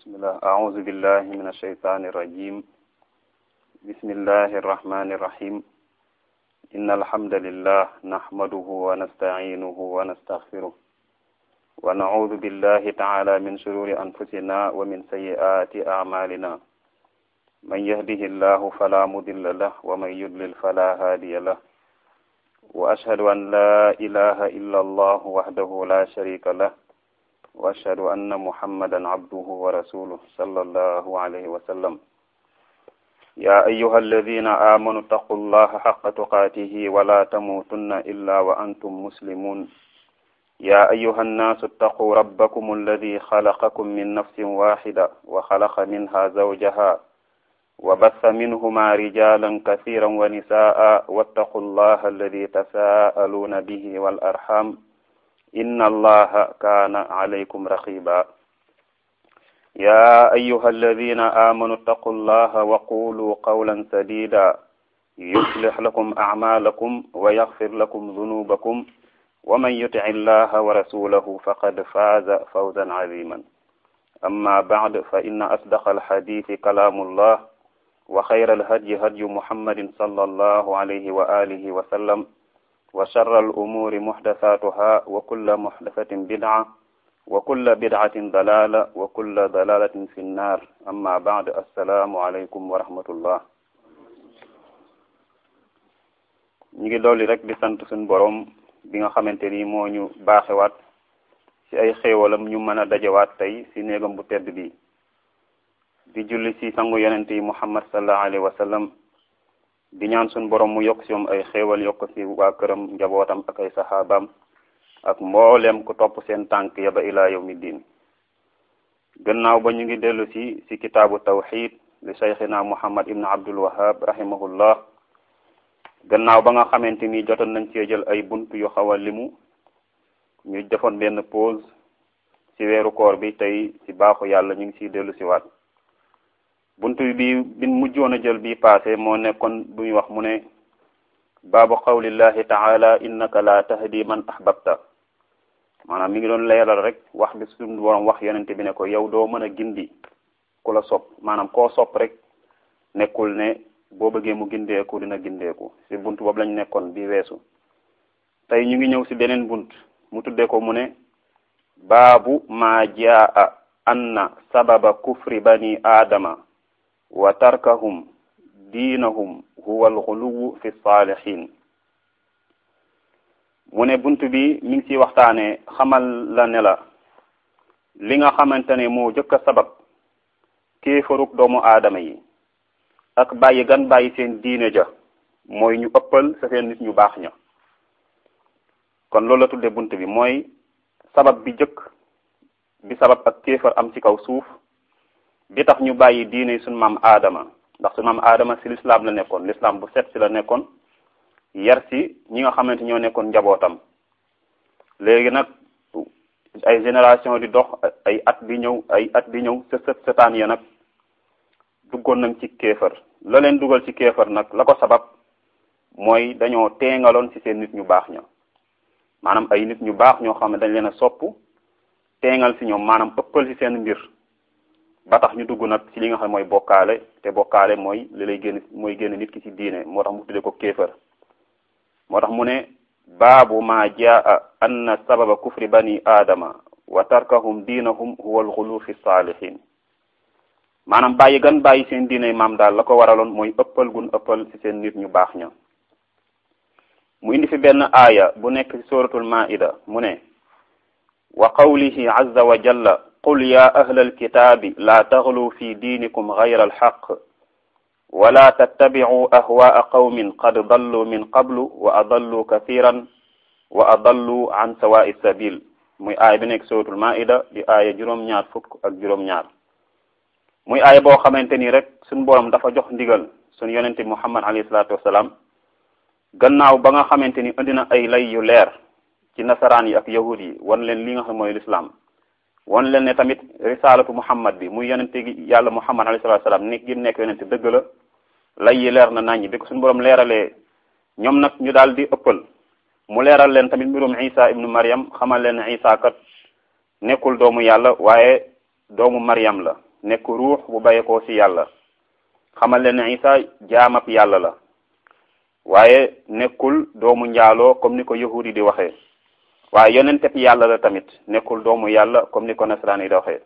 بسم الله أعوذ بالله من الشيطان الرجيم بسم الله الرحمن الرحيم إن الحمد لله نحمده ونستعينه ونستغفره ونعوذ بالله تعالى من شرور أنفسنا ومن سيئات أعمالنا من يهده الله فلا مضل له ومن يضلل فلا هادي له وأشهد أن لا إله إلا الله وحده لا شريك له وأشهد أن محمدا عبده ورسوله صلى الله عليه وسلم يا أيها الذين آمنوا اتقوا الله حق تقاته ولا تموتن إلا وأنتم مسلمون يا أيها الناس اتقوا ربكم الذي خلقكم من نفس واحدة وخلق منها زوجها وبث منهما رجالا كثيرا ونساء واتقوا الله الذي تساءلون به والأرحام إن الله كان عليكم رقيبا يا أيها الذين آمنوا اتقوا الله وقولوا قولا سديدا يصلح لكم أعمالكم ويغفر لكم ذنوبكم ومن يطع الله ورسوله فقد فاز فوزا عظيما أما بعد فإن أصدق الحديث كلام الله وخير الهدي هدي محمد صلى الله عليه وآله وسلم وشر الأمور محدثاتها وكل محدثة بدعة وكل بدعة ضلالة وكل ضلالة في النار أما بعد السلام عليكم ورحمة الله ñu ngi dolli rek di sant suñu borom bi nga xamante ni moo ñu baaxewaat ci ay xéewalam ñu mën a dajewaat tey ci néegam bu tedd bi di julli ci sangu yonente yi muhammad sallallahu alayhi wa sallam di ñaan suñu borom mu yokk ci moom ay xéewal yokk ci waa këram njabootam ak ay saxaabaam ak mbooleem ku topp seen tànk ya ba ilaa yawmi diin gannaaw ba ñu ngi dellu ci ci kitaabu tawxid li cheikhina muhammad ibn abdul wahab rahimahullah gannaaw ba nga xamante ni jotoon nañ cee jël ay bunt yu xaw a limu ñu defoon benn pause ci weeru koor bi tey ci baaxu yàlla ñu ngi ciy dellu ci waat bunt bi bin mujjoon a jël bi passé moo nekkoon bu ñu wax mu ne baabu qawlillahi taala innaka la tahdi man ahbabta maanaam mi ngi doon leeral rek wax bi suñu borom wax yonente bi ne ko yow doo mën a gindi ku la sopp maanaam koo sopp rek nekkul ne boo bëggee mu gindeeku dina gindeeku ci bunt boobu lañ nekkoon bi weesu tey ñu ngi ñëw ci beneen bunt mu tuddee ko mu ne baabu ma jaa anna sababa kufri bani aadama wa tarkahum diinahum huwa alxuluwu fi saalihin mu ne bunt bi mi ngi ciy waxtaane xamal la ne la li nga xamante ne moo jëkk a sabab kéefaruk doomu aadama yi ak bàyyi gan bàyyi seen diine ja mooy ñu ëppal sa seen nit ñu baax ña kon loolu la tudde bunt bi mooy sabab bi jëkk bi sabab ak kéefar am ci kaw suuf bi tax ñu bàyyi diine suñu maam aadama ndax suñu maam aadama ci lislaam la nekkoon lislaam bu set ci la nekkoon yar ci ñi nga xamante ñoo nekkoon njabootam léegi nag ay génération di dox ay at di ñëw ay at di ñëw sët sët sëtaan ya nag duggoon nañ ci kéefar la leen dugal ci kéefar nag la ko sabab mooy dañoo teengaloon ci seen nit ñu baax ña maanaam ay nit ñu baax ñoo xam ne dañ leen a sopp teengal ci ñoom maanaam ëppal ci seen mbir ba tax ñu dugg nag ci li nga xam mooy bokkaale te bokkaale mooy li lay génn mooy génn nit ki ci diine moo tax mu tuddee ko kéefar moo tax mu ne baabu ma jaa anna sababa kufri bani aadama wa tarkahum diinahum huwa alxulu fi saalihin maanaam bàyyi gan bàyyi seen diine maam daal la ko waraloon mooy ëppal gun ëppal ci seen nit ñu baax ña mu indi fi benn aaya bu nekk ci suratul maida mu ne wa qawlihi azza wa jalla qul ya ahla alkitaabi laa taxlu fi diinikum gayra alxaq wala tattabicu ahwaa qawmin qad dallu min qablu wa adallu kathiran wa adallu an sawaa'i sabil muy aaya bi nekk suratul maida di aaya juróom-ñaar fukk ak juróom-ñaar muy aaya boo xamante ni rek suñ borom dafa jox ndigal suñ yonente muhammad alayhi salaatu wasalaam gannaaw ba nga xamante ni indi na ay lay yu leer ci nasaraan yi ak yahud yi wan leen li nga xam mooy lislaam wan leen ne tamit risalatu muhammad bi muy yonente gi yàlla muhammad alayhi salatu salaam ni gi nekk yonente dëgg la lay yi leer na naññi bi ko suñu borom leeralee ñoom nag ñu daal di ëppal mu leeral leen tamit mbirum isa ibnu maryam xamal leen ne isa kat nekkul doomu yàlla waaye doomu maryam la nekk ruux bu bàyyeekoo ci yàlla xamal leen ne isa jaamab yàlla la waaye nekkul doomu njaaloo comme ni ko yahudi di waxee waaye yonenteb yàlla la tamit nekkul doomu yàlla comme ni ko nasaraan yi di waxee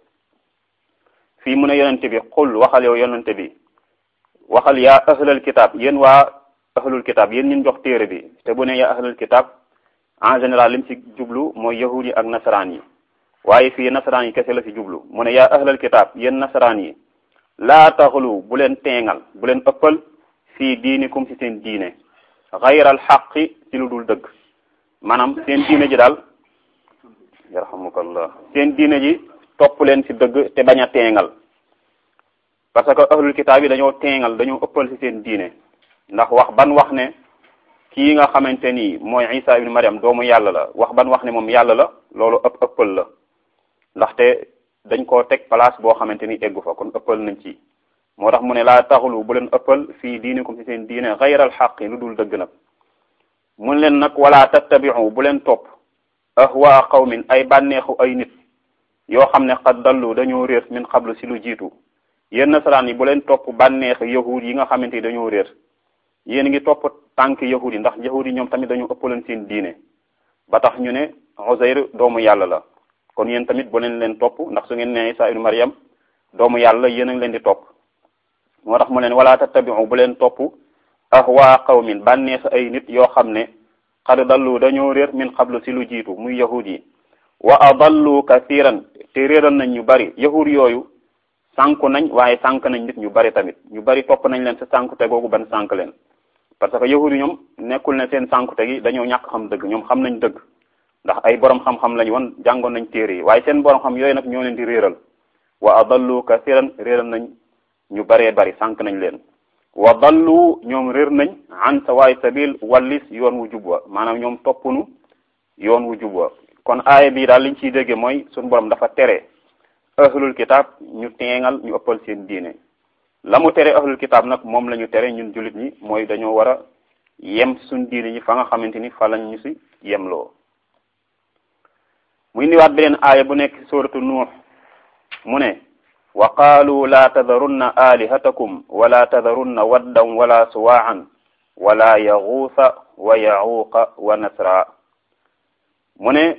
fii mu ne yonente bi xul waxal yow yonente bi waxal yaa ahlal kitaab yéen waa ahlul kitaab yéen ñun jox téere bi te bu ne yaa ahlul kitaab en général lim ci jublu mooy yahud yi ak nasaraan yi waaye fii nasaraan yi kese la ci jublu mu ne yaa ahlal kitaab yéen nasaraan yi laa taxlu bu leen teengal bu leen ëppal fii diinikum ci seen diine xayral xaqi ci lu dul dëgg maanaam seen diine ji daal yarhamukallah seen diine ji topp leen ci dëgg te bañ a teengal parce que ahlul kitaab yi dañoo teengal dañoo ëppal ci seen diine ndax wax ban wax ne kii nga xamante ni mooy Isa ibn Maryam doomu yàlla la wax ban wax ne moom yàlla la loolu ëpp ëppal la ndaxte dañ koo teg place boo xamante ni eggu fa kon ëppal nañ ci moo tax mu ne laa taxulu bu leen ëppal fii diinikum ci seen diine xayral xaqi lu dul dëgg nag mun leen nag wala tattabiu bu leen topp ahwaa qawmin ay bànneexu ay nit yoo xam ne xad dallu dañoo réer min xablu si lu jiitu yéen nasaraan yi bu leen topp bànneex yahud yi nga xamante ni dañoo réer yéen ngi topp tànk yahud yi ndax yahud yi ñoom tamit dañoo ëppaleen seen diine ba tax ñu ne Uzayr doomu yàlla la kon yéen tamit bu leen leen topp ndax su ngeen ne Isa ibnu Maryam doomu yàlla yéen a ngi leen di topp moo tax mu leen wala tattabiu bu leen topp ahwaa qawmin bànneex ay nit yoo xam ne xad dallu dañoo réer min xablu si lu jiitu muy yahud yi wa adallu kathiran te réeral nañ ñu bari yahud yooyu sànku nañ waaye sànk nañ nit ñu bari tamit ñu bari topp nañ leen sa sànkute googu ban sànk leen parce que yahud yi ñoom nekkul ne seen sànkute gi dañoo ñàkk xam dëgg ñoom xam nañ dëgg ndax ay borom xam-xam lañ woon jàngoon nañ téere yi waaye seen borom xam yooyu nag ñoo leen di réeral wa adallu kathiran réeral nañ ñu baree bari sànk nañ leen wa dallu ñoom réer nañ an sawaay sabil wallis yoon wu jub wa maanaam ñoom toppunu yoon wu jub wa kon aaya bii daal liñ ciy dégge mooy suñu borom dafa tere ahlul kitab ñu teengal ñu ëppal seen diine la mu tere ahlul kitab nag moom la ñu tere ñun jullit ñi mooy dañoo war a yem suñ diine ñi fa nga xamante ni fa lañ ñu si yemloo muy niwaat beneen aaya bu nekk suratu nuux mu ne wa qaalu laa tadarunna alihatakum wala tadarunna waddan wala suwaan wala yaxuusa wa yaxuuqa wa nasra mu ne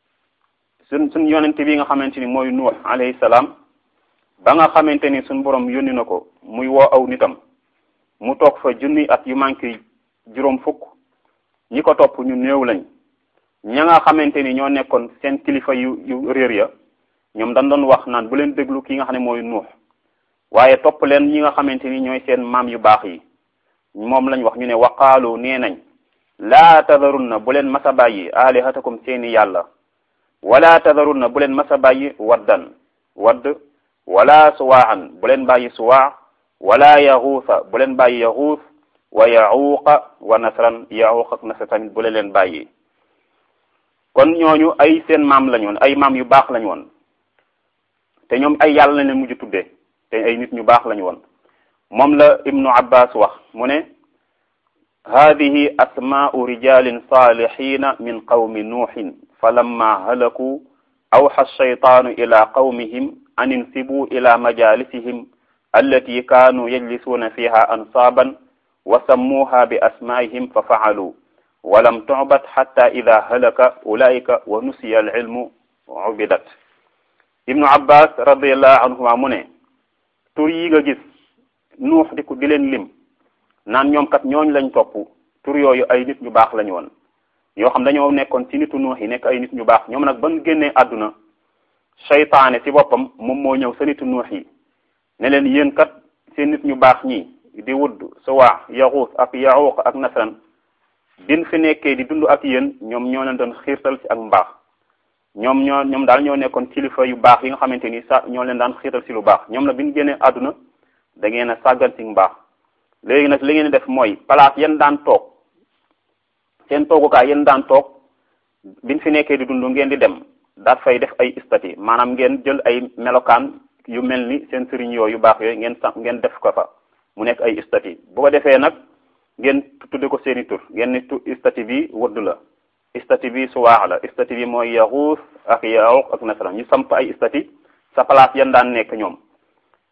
suñ suñ yonente bi nga xamante ni mooy nuux alayhi salaam ba nga xamante ni suñ borom yónni na ko muy woo aw nitam mu toog fa junni at yu manqué juróom fukk ñi ko topp ñu néew lañ ña nga xamante ni ñoo nekkoon seen kilifa yu yu réer ya ñoom dañ doon wax naan bu leen déglu ki nga xam ne mooy nuux waaye topp leen ñi nga xamante ni ñooy seen maam yu baax yi moom lañ wax ñu ne waqaalu nee nañ laa tadarunna bu leen masa bàyyi alihatakum seeni yàlla wala tadarunna bu leen masa bàyyi waddan wadd wala suwaan bu leen bàyyi suwaa wala yaxuusa bu leen bàyyi yaxuus wa yaxuuqa wa nasran yaxuuq ak nasra tamit bu leen leen bàyyi kon ñooñu ay seen maam lañ woon ay maam yu baax lañ woon te ñoom ay yàlla lañ leen mujj tudde te ay nit ñu baax lañ woon moom la ibnu abbas wax mu ne hadihi asmaau rijalin salihina min qawmi nuuhin falamma halaku awxa alshaytaanu ila qawmihim an insibu ila majalisihim allati kaanu yajlisuuna fiha ansaaban wa sammuuha bi asmaihim fa faalu walam tubat xatta ida halaka ulaika wa nusiya alilmu ubidat ibnu abbas radiallahu anhuma mu ne tur yi nga gis nuux di ko di leen lim naan ñoom kat ñooñ lañ topp tur yooyu ay nit ñu baax lañu woon yoo xam dañoo nekkoon ci nitu nuux yi nekk ay nit ñu baax ñoom nag ban génnee àdduna seytaane ci boppam moom moo ñëw sa nitu nuux yi ne leen yéen kat seen nit ñu baax ñi di wudd suwaa yaxuus ak yaxuuq ak nasran bin fi nekkee di dund ak yéen ñoom ñoo leen doon xiirtal ci ak mbaax ñoom ñoo ñoom daal ñoo nekkoon kilifa yu baax yi nga xamante ni sa ñoo leen daan xiirtal ci lu baax ñoom nag bi ñu génnee àdduna da ngeen a sàggan ci mbaax léegi nag li ngeen def mooy place yéen daan toog seen toogukaay yéen daan toog biñ fi nekkee di dund ngeen di dem daat fay def ay istati maanaam ngeen jël ay melokaan yu mel ni seen sëriñ yooyu yu baax yooyu ngeen sax ngeen def ko fa mu nekk ay istati bu ko defee nag ngeen tudde ko seeni tur ngeen ni tu istati bi wëdd la istati bi suwaax la istati bi mooy yaxuus ak yaxuq ak nasran ñu samp ay istati sa place yan daan nekk ñoom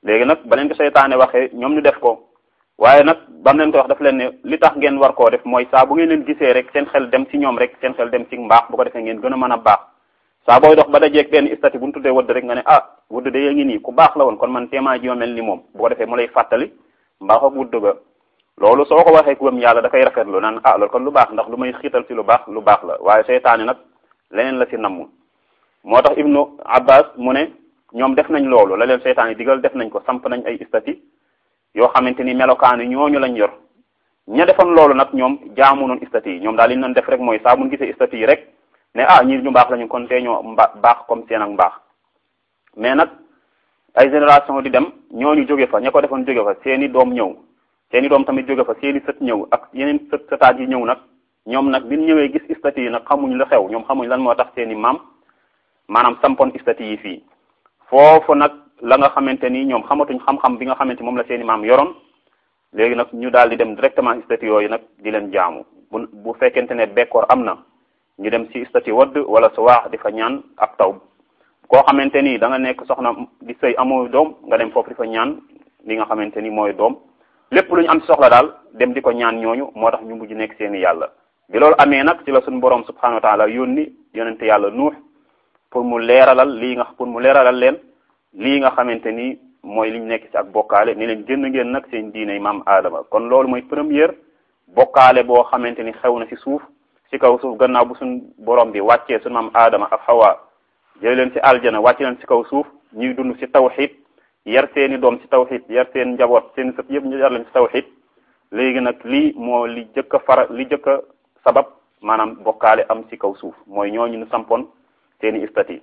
léegi nag ba leen ko seytaane waxee ñoom ñu def ko waaye nag bam leen ko wax daf leen ne li tax ngeen war koo def mooy saa bu ngeen leen gisee rek seen xel dem ci ñoom rek seen xel dem ci mbaax bu ko defee ngeen gën a mën a baax saa booy dox ba dajeeg benn istati bu ñu tuddee wëdd rek nga ne ah wëdd de yaa ngi nii ku baax la woon kon man téemaa ji ma mel ni moom bu ko defee mu lay fàttali mbaax ak wëdd ga loolu soo ko waxee ku gëm yàlla da koy rafetlu naan ah loolu kon lu baax ndax lu may xiital ci lu baax lu baax la waaye seytaane nag leneen la ci namm moo tax ibnu abbas mu ne ñoom def nañ loolu la leen seytaane digal def nañ ko samp nañ ay istati yoo xamante ni melokaani ñooñu lañ yor ña defoon loolu nag ñoom jaamu noon istati yi ñoom daal li ñu doon def rek mooy saa bu ñu gisee istati yi rek ne ah ñi ñu baax lañu kon tee ñoo mba baax comme seen ak mbaax mais nag ay génération di dem ñooñu jóge fa ña ko defoon jóge fa seeni doom ñëw seeni doom tamit jóge fa seeni sët ñëw ak yeneen sët sëtaat yi ñëw nag ñoom nag bi ñu ñëwee gis istati yi nag xamuñ lu xew ñoom xamuñ lan moo tax seeni maam maanaam sampoon istati yi fii foofu nag la nga xamante ni ñoom xamatuñ xam-xam bi nga xamante moom la seeni maam yoroon léegi nag ñu daal di dem directement istati yooyu nag di leen jaamu bu bu fekkente ne bekkoor am na ñu dem ci istati wadd wala su waax di fa ñaan ak taw koo xamante ni da nga nekk soxna di sëy amoo doom nga dem foofu di fa ñaan li nga xamante ni mooy doom lépp lu ñu am ci soxla daal dem di ko ñaan ñooñu moo tax ñu mujj nekk seeni yàlla bi loolu amee nag ci la suñu borom subhanahu wa taala yónni yonente yàlla nuux pour mu leeralal lii nga pour mu leeralal leen lii nga xamante ni mooy liñ nekk ci ak bokkaale ni leen génn ngeen nag seen diine maam aadama kon loolu mooy première bokkaale boo xamante ni xew na ci suuf ci kaw suuf gannaaw bu suñ borom bi wàccee suñu maam aadama ak xawa jële leen ci aljana wàcce leen ci kaw suuf ñuy dund ci tawxid yar seeni doom ci tawxid yar seen njaboot seen sët yëpp ñu yar leen ci tawxid léegi nag lii moo li jëkk a fara li jëkk a sabab maanaam bokkaale am ci kaw suuf mooy ñooñu ñu sampoon seeni istati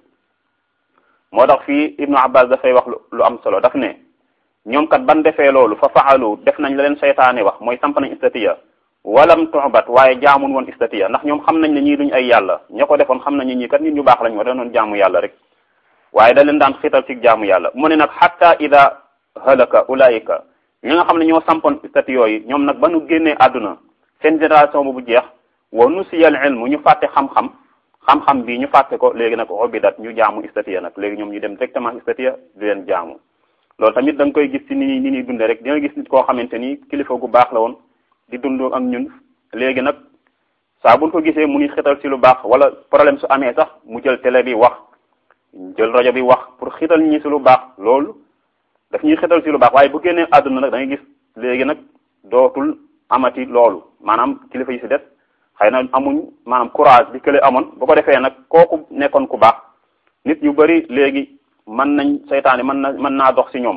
moo tax fii ibnu abbas dafay wax lu am solo daf ne ñoom kat ban defee loolu fa faalu def nañ la leen seytaane wax mooy samp nañ istatiya walam tuxbat waaye jaamun woon istatiya ndax ñoom xam nañ ne ñii duñ ay yàlla ña ko defoon xam nañ ne ñii kat nit ñu baax lañ wa da doon jaamu yàlla rek waaye da leen daan xiital ci jaamu yàlla mu ne nag xatta ida halaka ulaayika ñi nga xam ne ñoo sampoon istati yooyu ñoom nag ba nu génnee àdduna seen génération boobu jeex wa nusiyal ilmu ñu fàtte xam-xam xam-xam bi ñu fàtte ko léegi nag obidat ñu jaamu istatiya nag léegi ñoom ñu dem directement istatiya di leen jaamu loolu tamit da nga koy gis ci ni ni ñuy dunde rek di nga gis nit koo xamante ni kilifa gu baax la woon di dund ak ñun léegi nag saa buñ ko gisee mu ni xital ci lu baax wala problème su amee sax mu jël télé bi wax jël rajo bi wax pour xital ñi ci lu baax loolu daf ñuy xital ci lu baax waaye bu génnee àdduna nag da ngay gis léegi nag dootul amati loolu maanaam kilifa yi ci des xëy na amuñ maanaam courage bi kële amoon bu ko defee nag kooku nekkoon ku baax nit yu bari léegi mën nañ seytaane mën na mën naa dox ci ñoom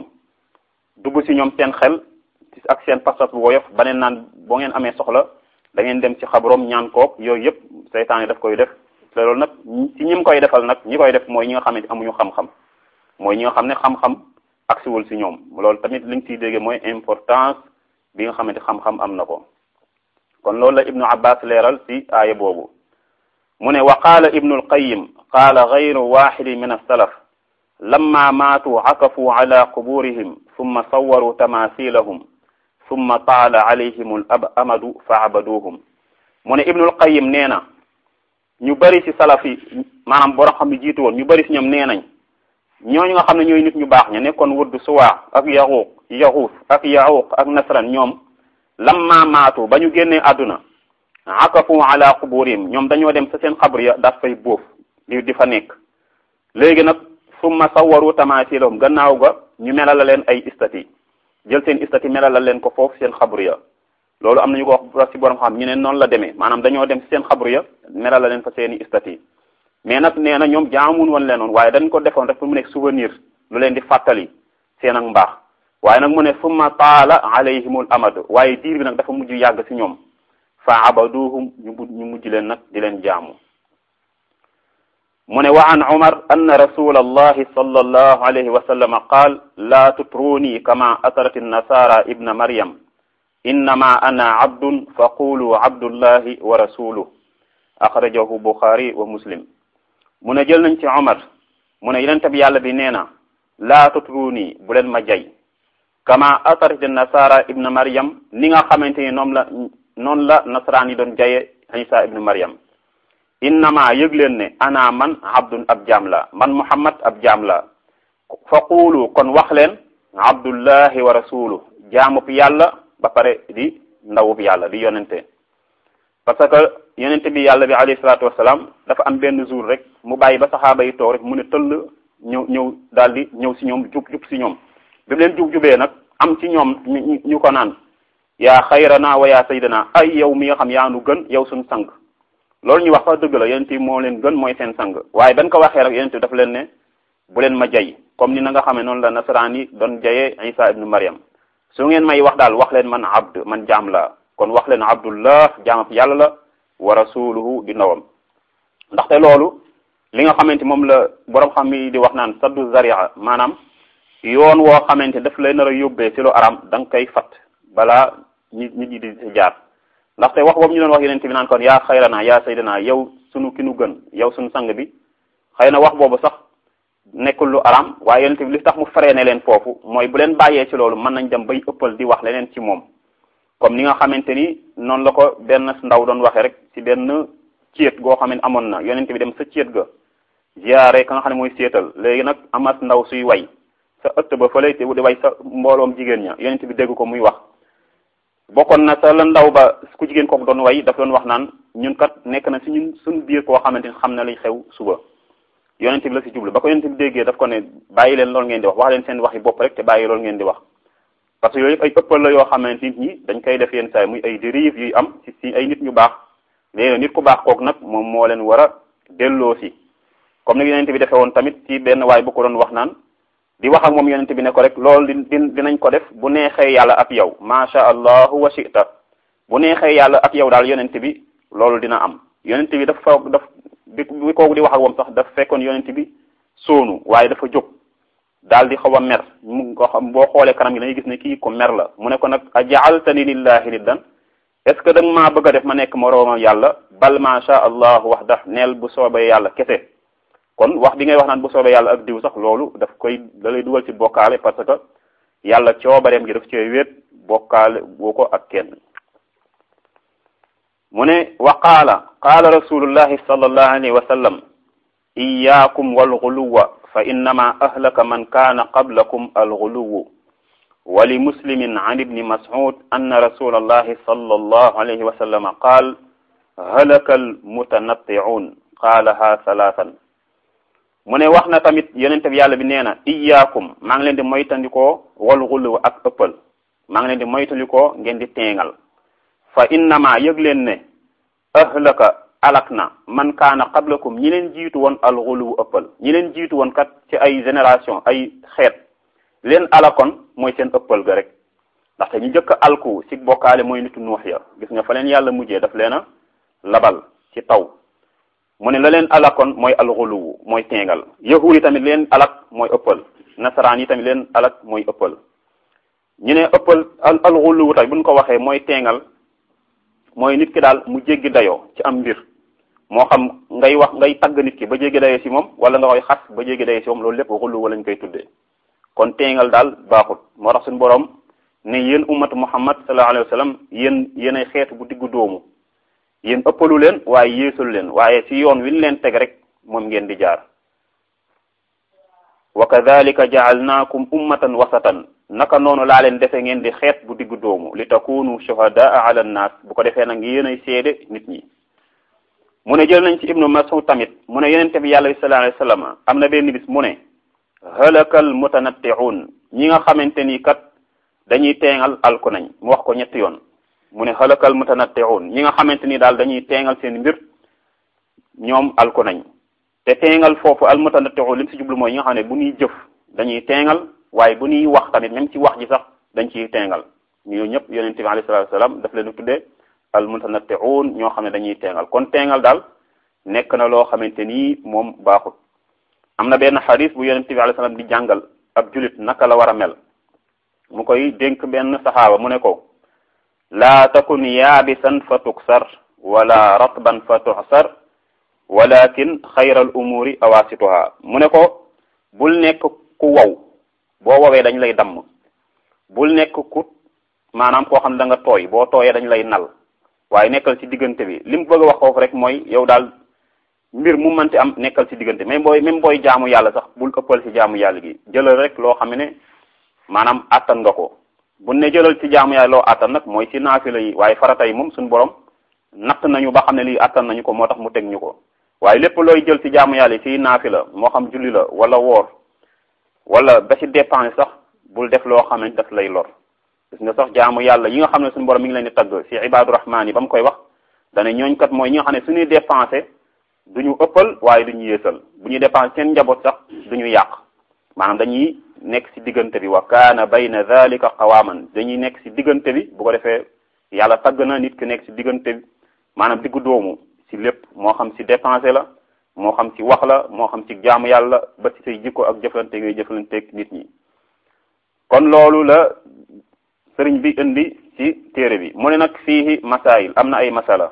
dugg ci ñoom seen xel ak seen pas-pas bu woyof ba neen naan boo ngeen amee soxla da ngeen dem ci xabroom ñaan kook yooyu yëpp seytaane daf koy def te loolu nag ci ñi mu koy defal nag ñi koy def mooy ñi nga xam ne amuñu xam-xam mooy ñi nga xam ne xam-xam agsiwul ci ñoom loolu tamit liñ ciy dégge mooy importance bi nga xamante xam-xam am na ko kon loolu la ibnu abbas leeral ci aaya boobu mu ne wa qaala ibnu alqayim qaala gayru waxidi min alsalaf lamma maatu akafu ala quburihim summa sawaru tamasilahum summa taala alayhim al amadu fa abaduhum mu ne ibnu alqayim nee na ñu bëri ci salaf yi maanaam borom xam ne jiitu woon ñu bëri ci ñoom nee nañ ñooñu nga xam ne ñooy nit ñu baax ña nekkoon wëdd suwaa ak yaxuuq yaxuus ak yaxuuq ak nasran ñoom lamma maatu ba ñu génnee àdduna akafu ala quburihim ñoom dañoo dem sa seen xabr ya daf fay bóof di di fa nekk léegi nag summa sawaru tamasilahum gannaaw ga ñu melal la leen ay istati jël seen istati melal la leen ko foofu seen xabr ya loolu am nañu ko wax ci borom xam ñu ne noonu la demee maanaam dañoo dem ci seen xabr ya melal la leen fa seeni istati mais nag nee na ñoom jaamun woon leen woon waaye dañ ko defoon rek pour mu nekk souvenir lu leen di fàttali seen ak mbaax waaye nag mu ne summa taala alayhimul amad waaye diir bi nag dafa mujj yàgg ci ñoom fa abaduhum ñu ñu mujj leen nag di leen jaamu mu ne wa an umar anna rasula allahi sallallahu alayhi wa sallam qaal la tutruni kama atarat nasara ibna maryam innama ana abdun fa qulu abdullahi wa rasuluh axrajahu buxaari wa muslim mu ne jël nañ ci umar mu ne yonent bi yàlla bi nee na laa tutruni bu leen ma jay kama atarat nasara ibna maryam ni nga xamante ni noonu la noonu la nasaraan yi doon jaye isa ibnu maryam innama yëg leen ne ana man abdun ab jaam la man muhammad ab jaam la fa quulu kon wax leen abdullahi wa rasuluhu jaamub yàlla ba pare di ndawub yàlla di yonente parce que yonente bi yàlla bi alayhi salaatu wasalaam dafa am benn jour rek mu bàyyi ba saxaaba yi toog rek mu ne tëll ñëw ñëw daal di ñëw si ñoom jub jub si ñoom bi mu leen jub jubee nag am ci ñoom ñu ñu ko naan yaa xayrana wa yaa saydana ay yow mi nga xam yaa nu gën yow suñu sang loolu ñu wax sax dëgg la yonent bi moo leen gën mooy seen sang waaye dañ ko waxee rek yonent bi dafa leen ne bu leen ma jay comme ni na nga xamee noonu la nasaraan yi doon jayee Isa ibnu Maryam su ngeen may wax daal wax leen man abd man jaam la kon wax leen abdullah jaamab yàlla la wa rasuluhu di ndawam ndaxte loolu li nga xamante moom la borom xam yi di wax naan saddu zaria maanaam yoon woo xamante daf lay nar a yóbbee ci lu aram da nga koy fat balaa nit nit ñi di si jaar ndaxte wax boobu ñu doon wax yeneen bi naan kon yaa xayrana yaa saydana yow sunu ki nu gën yow sunu sang bi xëy na wax boobu sax nekkul lu aram waaye yeneen bi li tax mu freiné leen foofu mooy bu leen bàyyee ci loolu mën nañ dem bay ëppal di wax leneen ci moom comme ni nga xamante ni noonu la ko benn ndaw doon waxee rek ci benn céet goo xam ne amoon na yonent bi dem sa céet ga ziyaare ka nga xam ne mooy séetal léegi nag amat ndaw suy way sa ëtt ba fële te di way sa mbooloom jigéen ña yonent bi dégg ko muy wax bokkoon na sa la ndaw ba ku jigéen kooku doon way daf doon wax naan ñun kat nekk na si ñun suñu biir koo xamante ni xam na liy xew suba yonent bi la si jublu ba ko yonent bi déggee daf ko ne bàyyi leen loolu ngeen di wax wax leen seen waxi bopp rek te bàyyi loolu ngeen di wax parce que yooyu yëpp ay ëppal la yoo xamante nit ñi dañ koy def yenn saa muy ay dérive yuy am ci si ay nit ñu baax léegi nit ku baax kook nag moom moo leen war a delloo si comme ni yonent bi defee woon tamit ci benn waay bu ko doon wax naan di wax ak moom yonent bi ne ko rek loolu di dinañ ko def bu neexee yàlla ak yow macha allahu wa shita bu neexee yàlla ak yow daal yonent bi loolu dina am yonent bi dafa daf bi bi kooku di wax ak moom sax daf fekkoon yonent bi soonu waaye dafa jóg daal di xaw a mer mu ko xam boo xoolee kanam gi dañuy gis ne kii ko mer la mu ne ko nag a jaaltani lillahi niddan est ce que da nga maa bëgg a def ma nekk moroomam yàlla bal macha allahu wax daf neel bu soobee yàlla kese kon wax bi ngay wax naan bu soobee yàlla ak diw sax loolu daf koy da lay dugal ci bokkaale parce que yàlla coobareem gi daf cee wéet bokkaale boo ko ak kenn mu ne wa qaala qaala rasulullahi sallallahu alayhi wa sallam iyaakum walxuluwa fa innama ahlaka man kaana qablakum alxuluwu wa li muslimin an ibni mas'ud anna rasulallahi sallallahu alayhi wa sallam qaal halaka almutanatti'un qaalaha salaasan mu ne wax na tamit yonente bi yàlla bi nee na iyaakum maa ngi leen di moytandikoo walxuluw ak ëppal maa ngi leen di moytandikoo ngeen di teengal fa innama yëg leen ne ahlaka alak na man kaana qablakum ñi leen jiitu woon alxuluwu ëppal ñi leen jiitu woon kat ci ay génération ay xeet leen alakon mooy seen ëppal ga rek ndaxte ñu njëkk alku ci bokkaale mooy nitu nuux ya gis nga fa leen yàlla mujjee daf leen a labal ci taw mu ne la leen alakon mooy alxuluwu mooy teengal yahuud yi tamit leen alak mooy ëppal nasaraan yi tamit leen alak mooy ëppal ñu ne ëppal al alxuluwu tamit buñ ko waxee mooy teengal mooy nit ki daal mu jéggi dayoo ci am mbir moo xam ngay wax ngay tagg nit ki ba jéggi dayoo ci moom wala nga koy xas ba jéggi dayoo ci moom loolu lépp xullu lañ koy tuddee kon teengal daal baaxut moo tax suñu borom ne yéen ummatu muhammad sallallahu alayhi wa sallam yéen yéenay xeetu bu diggu doomu yéen ëppalu leen waaye yéesalu leen waaye ci yoon wi ñu leen teg rek moom ngeen di jaar wa kadhalika ja'alnakum ummatan wasatan naka noonu laa leen defe ngeen di xeet bu diggu doomu li takunu shuhadaa ala nnaas bu ko defee nag yéenay seede nit ñi mu ne jël nañ ci ibnu mas'ud tamit mu ne yonente bi yàlla bi sallallahu alayhi wasallam am na benn bis mu ne halakal mutanatti'un ñi nga xamante ni kat dañuy teengal alku nañ mu wax ko ñetti yoon mu ne halakal mutanatti'un ñi nga xamante ni daal dañuy teengal seen mbir ñoom alku nañ te teengal foofu al mutanatti'un li mu si jublu mooy ñi nga xam ne bu ñuy jëf dañuy teengal waaye bu ñuy wax tamit même ci wax ji sax dañ ciy teengal ñu ñëpp yonente bi alayhi salatu wasalam daf leen tuddee al mutanatti'un ñoo xam ne dañuy teengal kon teengal daal nekk na loo xamante ni moom baaxut am na benn xadis bu yonente bi alayhi salaam di jàngal ab julit naka la war a mel mu koy dénk benn saxaaba mu ne ko laa takun yaabisan fa tuksar wala ratban fa tuxsar walakin xayral umuri awasituha mu ne ko bul nekk ku wow boo wowee dañ lay damm bul nekk ku maanaam koo xam ne da nga tooy boo tooyee dañ lay nal waaye nekkal ci diggante bi li mu bëgg a wax foofu rek mooy yow daal mbir mu mënti am nekkal ci diggante même booy même booy jaamu yàlla sax bul ëppal ci jaamu yàlla gi jëlal rek loo xam ne maanaam attan nga ko bu ne jëlal ci jaamu yàlla loo attan nag mooy ci naafila yi waaye farata yi moom suñu borom natt nañu ba xam ne lii attan nañu ko moo tax mu teg ñu ko waaye lépp looy jël ci jaamu yàlla yi ci naafila moo xam julli la wala woor wala ba ci dépense sax bul def loo xamante daf lay lor gis nga sax jaamu yàlla yi nga xam ne suñu borom mi ngi leen di tagg ci ibaadu rahmaan yi ba mu koy wax dana ñooñ kat mooy ñi nga xam ne suñuy dépensé du ñu ëppal waaye du ñu yéesal bu ñuy dépensé seen njaboot sax du ñu yàq maanaam dañuy nekk ci diggante bi wa kaana bayna dhalika qawaaman dañuy nekk ci diggante bi bu ko defee yàlla tagg na nit ki nekk ci diggante bi maanaam diggu doomu ci lépp moo xam ci dépensé la moo xam ci wax la moo xam ci jaamu yàlla ba ci say jikko ak jëflante ngay jëflanteeg nit ñi kon loolu la sëriñ bi indi ci téere bi mu ne nag fii masail am na ay masala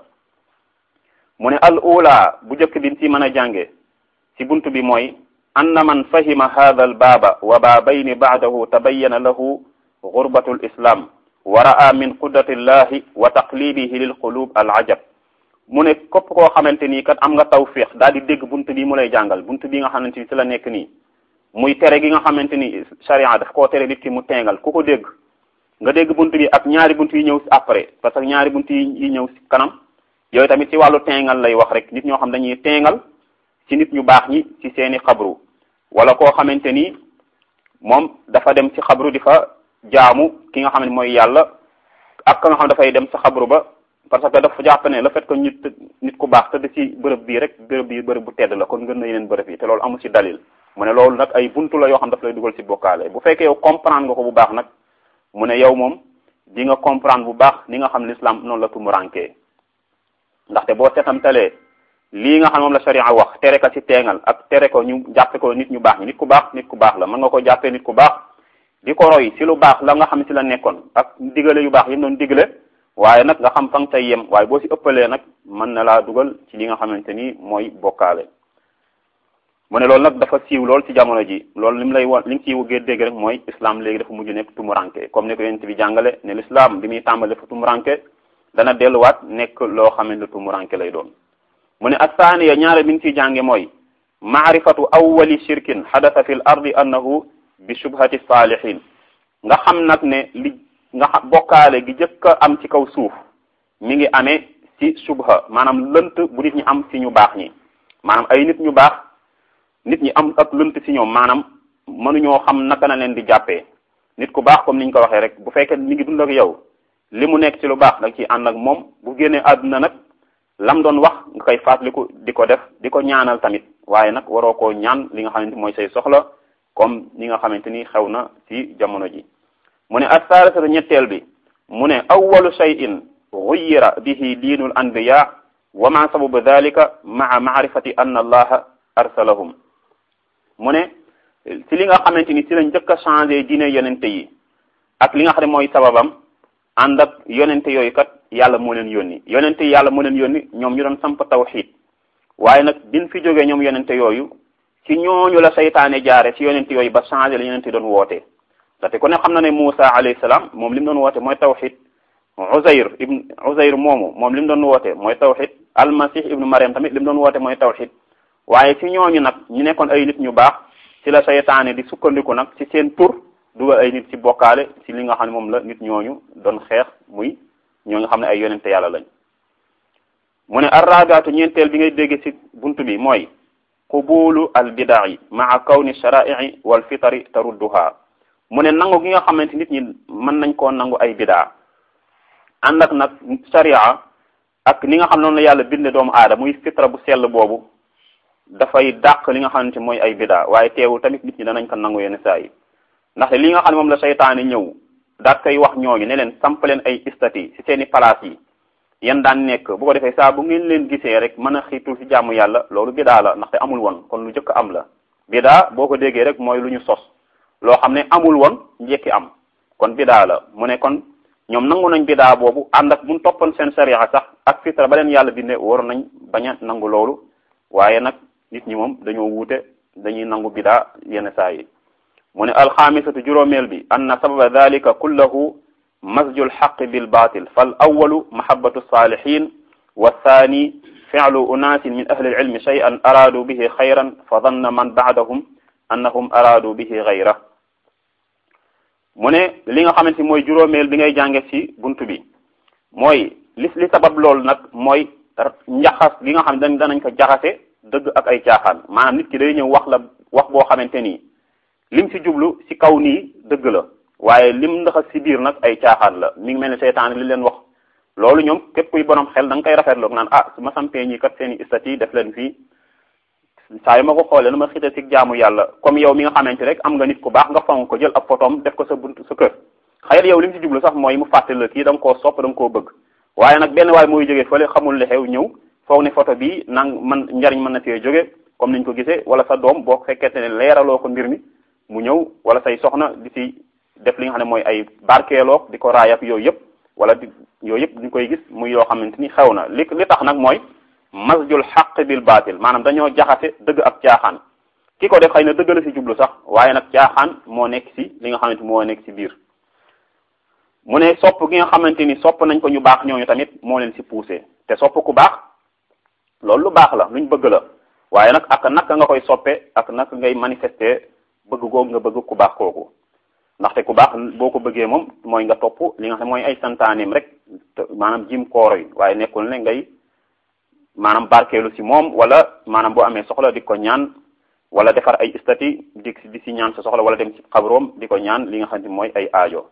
mu ne al ula bu njëkk bi ci mën a jànge ci bunt bi mooy anna man fahima hadha al baaba wa baabayni baadahu tabayyana lahu gurbatu l islam wa ra'a min qudrati llahi wa taqlibihi lil qulub al ajab mu ne képp koo xamante nii kat am nga tawfiq daal di dégg bunt bi mu lay jàngal bunt bi nga xamante ni ci la nekk nii muy tere gi nga xamante ni sharia daf koo tere nit ki mu teengal ku ko dégg nga dégg bunt bi ak ñaari bunt yi ñëw après parce que ñaari bunt yi ñëw ci kanam yooyu tamit ci wàllu teengal lay wax rek nit ñoo xam dañuy teengal ci nit ñu baax ñi ci seeni xabru wala koo xamante ni moom dafa dem ci xabru di fa jaamu ki nga xam ne mooy yàlla ak ka nga xam dafay dem sa xabru ba parce que dafa jàpp ne le fait que nit nit ku baax tëdd ci bërëb bii rek bërëb bii bërëb bu tedd la kon gën na yeneen bërëb yi te loolu amul ci dalil mu ne loolu nag ay buntu la yoo xam daf lay dugal ci bokkaale bu fekkee yow comprendre nga ko bu baax nag mu ne yow moom di nga comprendre bu baax ni nga xam l'islam noonu la tumurankee ndaxte boo seetantalee lii nga xam moom la sharia wax tere ka ci teengal ak tere ko ñu jàppe ko nit ñu baax ñi nit ku baax nit ku baax la mën nga ko jàppee nit ku baax di ko roy ci lu baax la nga xam ci la nekkoon ak digale yu baax yi mu doon digale waaye nag nga xam fa nga say yem waaye boo ci ëppalee nag mën na laa dugal ci li nga xamante ni mooy bokkaale mu ne loolu nag dafa siiw lool ci jamono ji loolu li mu lay won li nga ciy wëggee dégg rek mooy islam léegi dafa mujj nekk tumuranke comme ni ko yonent bi jàngale ne l'islam bi muy tàmbali dafa tumuranke dana delluwaat nekk loo xamante ne tumuranke lay doon mu ne athaniya ñaare bi nga ciy jànge mooy maarifatu awwali shirkin xadata fi l ardi annahu bi shubhati salihin nga xam nag ne li nga xam bokkaale gi jëkk a am ci kaw suuf mi ngi amee ci subha maanaam lënt bu nit ñi am ci ñu baax ñi maanaam ay nit ñu baax nit ñi am ak lënt ci ñoom maanaam mënuñoo xam naka na leen di jàppee nit ku baax comme niñ ko waxee rek bu fekkee mi ngi dund ak yow li mu nekk ci lu baax da nga ciy ànd ak moom bu génnee àdduna nag lam doon wax nga koy fàttaliku di ko def di ko ñaanal tamit waaye nag waroo koo ñaan li nga xamante mooy say soxla comme ni nga xamante ni xew na ci jamono ji mu ne assaalisatu ñetteel bi mu ne awwalu shay'in guyira bihi diinul anbiya wa ma sababu dalika maa maarifati anna allaha arsalahum mu ne ci li nga xamante ni ci lañ njëkk a changé diine yonente yi ak li nga xam ne mooy sababam ànd ak yonente yooyu kat yàlla moo leen yónni yonente yi yàlla moo leen yónni ñoom ñu doon samp tawxid waaye nag bin fi jógee ñoom yonente yooyu ci ñooñu la saytaane jaare ci yonente yooyu ba changé la yonente doon woote ndaxte ku ne xam na ne Moussa alayhi salaam moom li mu doon woote mooy tawxid Uzayr ibn Uzayr moomu moom li mu doon woote mooy tawxid almasih ibnu Mariam tamit li mu doon woote mooy tawxid waaye ci ñooñu nag ñu nekkoon ay nit ñu baax ci la saytaane di sukkandiku nag ci seen tur dugal ay nit ci bokkaale ci li nga xam ne moom la nit ñooñu doon xeex muy ñoo nga xam ne ay yonente yàlla lañ mu ne arrabiatu ñeenteel bi ngay dégg ci buntu bi mooy qubulu al bidai maa kawni sharaii wal fitari tarudduha mu ne nangu gi nga xamante nit ñi mën nañ koo nangu ay bidaa ànd ak nag sharia ak ni nga xam noonu la yàlla binde doomu aada muy fitra bu sell boobu dafay dàq li nga xamante mooy ay bidaa waaye teewul tamit nit ñi danañ ko nangu yenn saa yi ndaxte li nga xam ne moom la seytaane ñëw daat koy wax ñooñu ne leen samp leen ay istati ci seeni place yi yan daan nekk bu ko defee saa bu ngeen leen gisee rek mën a xiitul ci jàmm yàlla loolu bidaa la ndaxte amul woon kon lu jëkk am la bidaa boo ko déggee rek mooy lu ñu sos loo xam ne amul woon njekki am kon bidaa la mu ne kon ñoom nangu nañ bidaa boobu ànd ak buñ toppoon seen sariya sax ak fitra ba leen yàlla bindee war nañ bañ a nangu loolu waaye nag nit ñi moom dañoo wuute dañuy nangu bidaa yenn saa yi mu ne alxaamisatu juróomeel bi anna sababa dalika kullahu masju lxaqi bilbatil fal awalu mahabatu salihin wa thani fi'lu unasin min ahli ilmi shay'an aradu bihi xayran fa danna man ba'dahum annahum aradu bihi gayra mu ne li nga xamante ni mooy juróomeel bi ngay jànge ci bunt bi mooy li li sabab loolu nag mooy njaxas li nga xam ne danañ ko jaxase dëgg ak ay caaxaan maanaam nit ki day ñëw wax la wax boo xamante nii lim ci jublu ci kaw nii dëgg la waaye lim ndaxas ci biir nag ay caaxaan la mi ngi mel ne seytaan li leen wax loolu ñoom képp kuy borom xel da nga koy rafetlu naan ah su ma sampee ñi kat seen i statut def leen fii saa yu ma ko xoolee na ma xite ci jaamu yàlla comme yow mi nga xamante rek am nga nit ku baax nga fonk ko jël ab photom def ko sa bunt sa kër xëy na yow li mu ci jublu sax mooy mu fàtte la kii da nga koo sopp da nga koo bëgg waaye nag benn waay mooy jógee fële xamul li xew ñëw foog ne photo bi nang man njariñ mën na cee jóge comme niñ ko gisee wala sa doom boo fekkente ne leeraloo ko mbir mi mu ñëw wala say soxna di ci def li nga xam ne mooy ay barkeeloog di ko raayab yooyu yëpp wala di yooyu yëpp ñu koy gis muy yoo xamante ni xew na li li tax nag mooy masjul xaq bil baatil maanaam dañoo jaxase dëgg ak caaxaan ki ko def xëy na dëgg la ci jublu sax waaye nag caaxaan moo nekk ci li nga xamante moo nekk ci biir mu ne sopp gi nga xamante ni sopp nañ ko ñu baax ñooñu tamit moo leen ci poussé te sopp ku baax loolu lu baax la luñ bëgg la waaye nag ak naka nga koy soppe ak naka ngay manifester bëgg googu nga bëgg ku baax kooku ndaxte ku baax boo ko bëggee moom mooy nga topp li nga xam mooy ay santaaneem rek maanaam jim kooro yi waaye nekkul ne ngay maanaam barkeelu ci moom wala maanaam boo amee soxla di ko ñaan wala defar ay stati di di ci ñaan sa soxla wala dem ci xabroom di ko ñaan li nga xam ne mooy ay aajo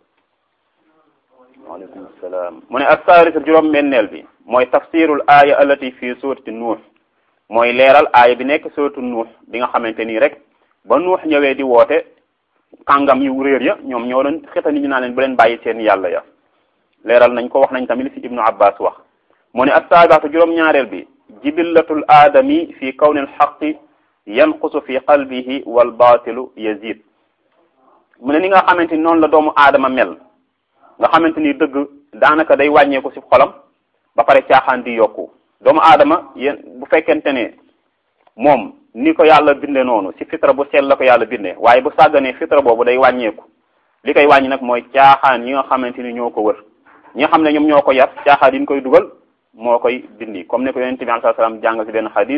waaleykum salaam mu ne assaris juróom benneel bi mooy tafsirul aaya allati fi surati nuux mooy leeral aaya bi nekk suratu nuux bi nga xamante nii rek ba nuux ñëwee di woote kàngam yu réer ya ñoom ñoo doon xeta nit ñu naa leen bu leen bàyyi seen yàlla ya leeral nañ ko wax nañ tamit li ci ibnu abbas wax mu ne assaabiatu juróom-ñaareel bi jibillatul aadami fi kawni alxaqi yanqusu fi qalbihi wal baatilu yazid mu ne ni nga xamante ni noonu la doomu aadama mel nga xamante ni dëgg daanaka day wàññeeku ci xolam ba pare caaxaan di yokku doomu aadama yéen bu fekkente ne moom ni ko yàlla binde noonu ci fitra bu sell la ko yàlla binde waaye bu sàgganee fitra boobu day wàññeeku li koy wàññi nag mooy caaxaan yi nga xamante ni ñoo ko wër ñi nga xam ne ñoom ñoo ko yar caaxaan yi ñu koy dugal moo koy dindi comme ne ko yonente bi alayhi salaam jàng ci benn xadis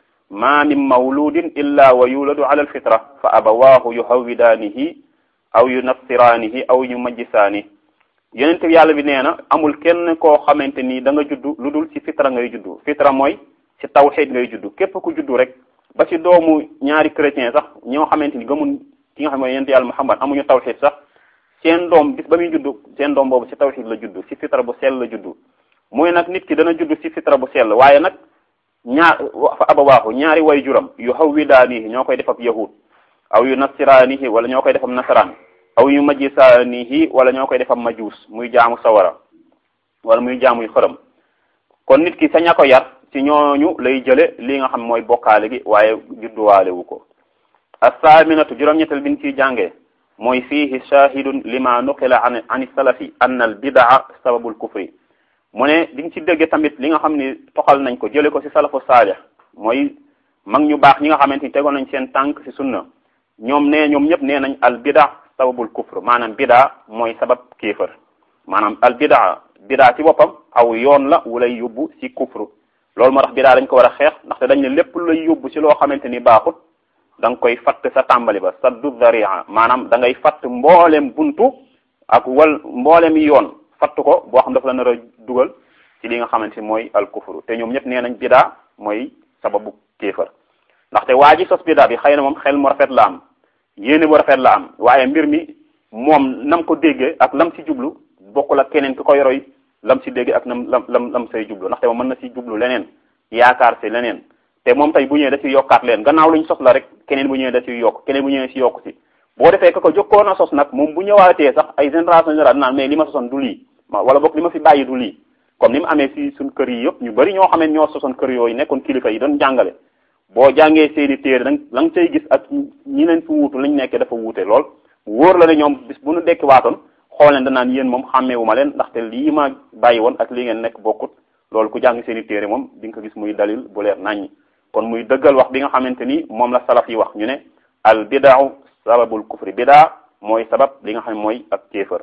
ma min mawludin illa wa yuladu ala alfitra fa abawaahu yuhawwidaanihi aw yunassiraanihi aw yumajjisaanihi yonente bi yàlla bi nee na amul kenn koo xamante ni da nga juddu lu dul ci fitra ngay juddu fitra mooy ci tawxid ngay juddu képp ku juddu rek ba ci doomu ñaari chrétien sax ñoo xamante ni gëmun ki nga xam ne yonente yàlla Muhammad amuñu tawxid sax seen doom bis ba muy juddu seen doom boobu ci tawxid la juddu ci fitra bu sell la juddu muy nag nit ki dana juddu ci fitra bu sell waaye nag ñaar fa abawaahu ñaari way juram yu hawwidaanihi ñoo koy def ab yahud aw yu nasiraanihi wala ñoo koy def ab nasaraan aw yu majjisaanihi wala ñoo koy def ab majuus muy jaamu sawara wala muy jaamuy xërëm kon nit ki sa ña ko yar ci ñooñu lay jële li nga xam mooy bokkaale gi waaye judduwaale wu ko assaaminatu juróom-ñettal bin ciy jàngee mooy fiihi shahidun lima nuqila an an salafi anna al bidaa sababul kufri mu ne di nga ci dégge tamit li nga xam ni toxal nañ ko jële ko ci salafu saalih mooy mag ñu baax ñi nga xamante ni tegoon nañ seen tànk ci sunna ñoom nee ñoom ñëpp nee nañ al bidaa sababul kufr maanaam bidaa mooy sabab kéefër maanaam al bidaa bidaa ci boppam aw yoon la wu lay yóbbu ci kufru loolu moo tax bidaa dañ ko war a xeex ndaxte dañ ne lépp lu lay yóbbu ci loo xamante ni baaxut da nga koy fatt sa tàmbali ba saddu dharia maanaam da ngay fatt mboolem buntu ak wal mboolem yoon fatt ko boo xam dafa la nar a dugal ci li nga xamante ni mooy al kufru te ñoom ñëpp nee nañ bidaa mooy sababu kéefër ndaxte waa ji sos bidaa bi xëy na moom xel mu rafet la am yéene bu rafet la am waaye mbir mi moom nam ko déggee ak lam ci jublu bokkul ak keneen ki koy roy lam ci déggee ak nam lam lam lam say jublu ndaxte moom mën na ci jublu leneen yaakaar ci leneen te moom tey bu ñëwee da ci yokkaat leen gannaaw luñ sos la rek keneen bu ñëwee da ciy yokk keneen bu ñëwee ci yokk ci boo defee ka ko jokkoon a sos nag moom bu ñëwaatee sax ay génération générale naan mais li ma sosoon du lii wala boog li ma fi bàyyi du lii comme ni mu amee ci suñ kër yi yëpp ñu bari ñoo xamee ñoo sosoon kër yooyu nekkoon kilifa yi doon jàngale boo jàngee seeni téere dang la nga cay gis ak ñi leen fi wuutu lañ nekkee dafa wuute lool wóor la ne ñoom bis bu nu dekki waatoon xool leen danaan yéen moom xàmmeewu ma leen ndaxte lii ma bàyyi woon ak li ngeen nekk bokkut loolu ku jàng seeni téere moom di nga ko gis muy dalil bu leer naññi kon muy dëggal wax bi nga xamante ni moom la salaf yi wax ñu ne al bidaau sababul kufri bidaa mooy sabab li nga xam ne mooy ak kéefër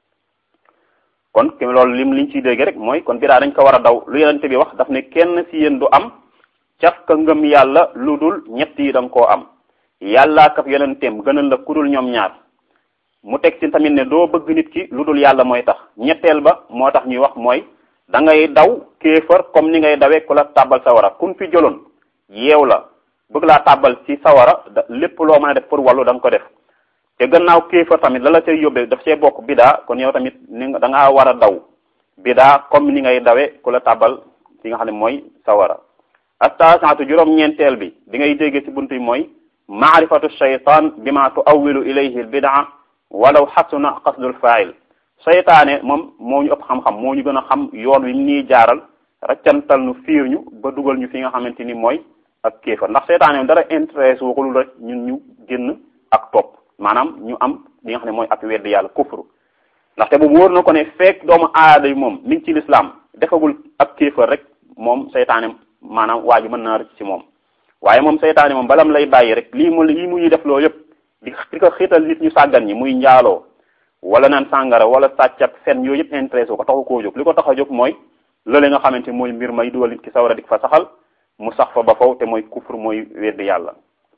kon ki loolu lim liñ ciy dégg rek mooy kon bidaa dañ ko war a daw lu yonente bi wax daf ne kenn ci yéen du am caf ka ngëm yàlla lu dul ñett yi da nga koo am yàllaa kaf yonenteem gënal la kudul ñoom ñaar mu teg ci tamit ne doo bëgg nit ki lu dul yàlla mooy tax ñetteel ba moo tax ñuy wax mooy da ngay daw kéefër comme ni ngay dawee ku la tàbbal sawara kun fi jëloon yeew la bëgg laa tàbbal ci sawara lépp loo mën a def pour wàllu da nga ko def te gannaaw kéefër tamit la la cay yóbbee daf see bokk bidaa kon yow tamit ni nga da ngaa war a daw bidaa comme ni ngay dawee ku la tàbbal ci nga xam ne mooy sawara attaasatu juróom-ñeenteel bi di ngay déggee ci buntu yi mooy maarifatu shaytan bima tuawilu ilayhi al bidaa walaw xasuna qasdul fail seytaane moom moo ñu ëpp xam-xam moo ñu gën a xam yoon wi nii jaaral raccantal nu fiir ñu ba dugal ñu fi nga xamante ni mooy ak kéefar ndax seytaane moom dara intéresse waxul rek ñun ñu génn ak topp maanaam ñu am li nga xam ne mooy ak weddi yàlla kufru ndaxte bu wóor na ko ne fekk doomu aada yi moom mi ngi ci lislaam defagul ak kéefar rek moom seytaane maanaam waa ji mën naa rëcc ci moom waaye moom seytaane moom balam lay bàyyi rek lii mu lii mu ñuy def loo yëpp di di ko xiital nit ñu sàggan ñi muy njaaloo wala naan sàngara wala sàcc ak fen yooyu yëpp intéressé ko taxu koo jóg li ko tax a jóg mooy lële nga xamante mooy mbir may dugal nit ki sawara dik fa saxal mu sax fa ba faw te mooy kufur mooy weddi yàlla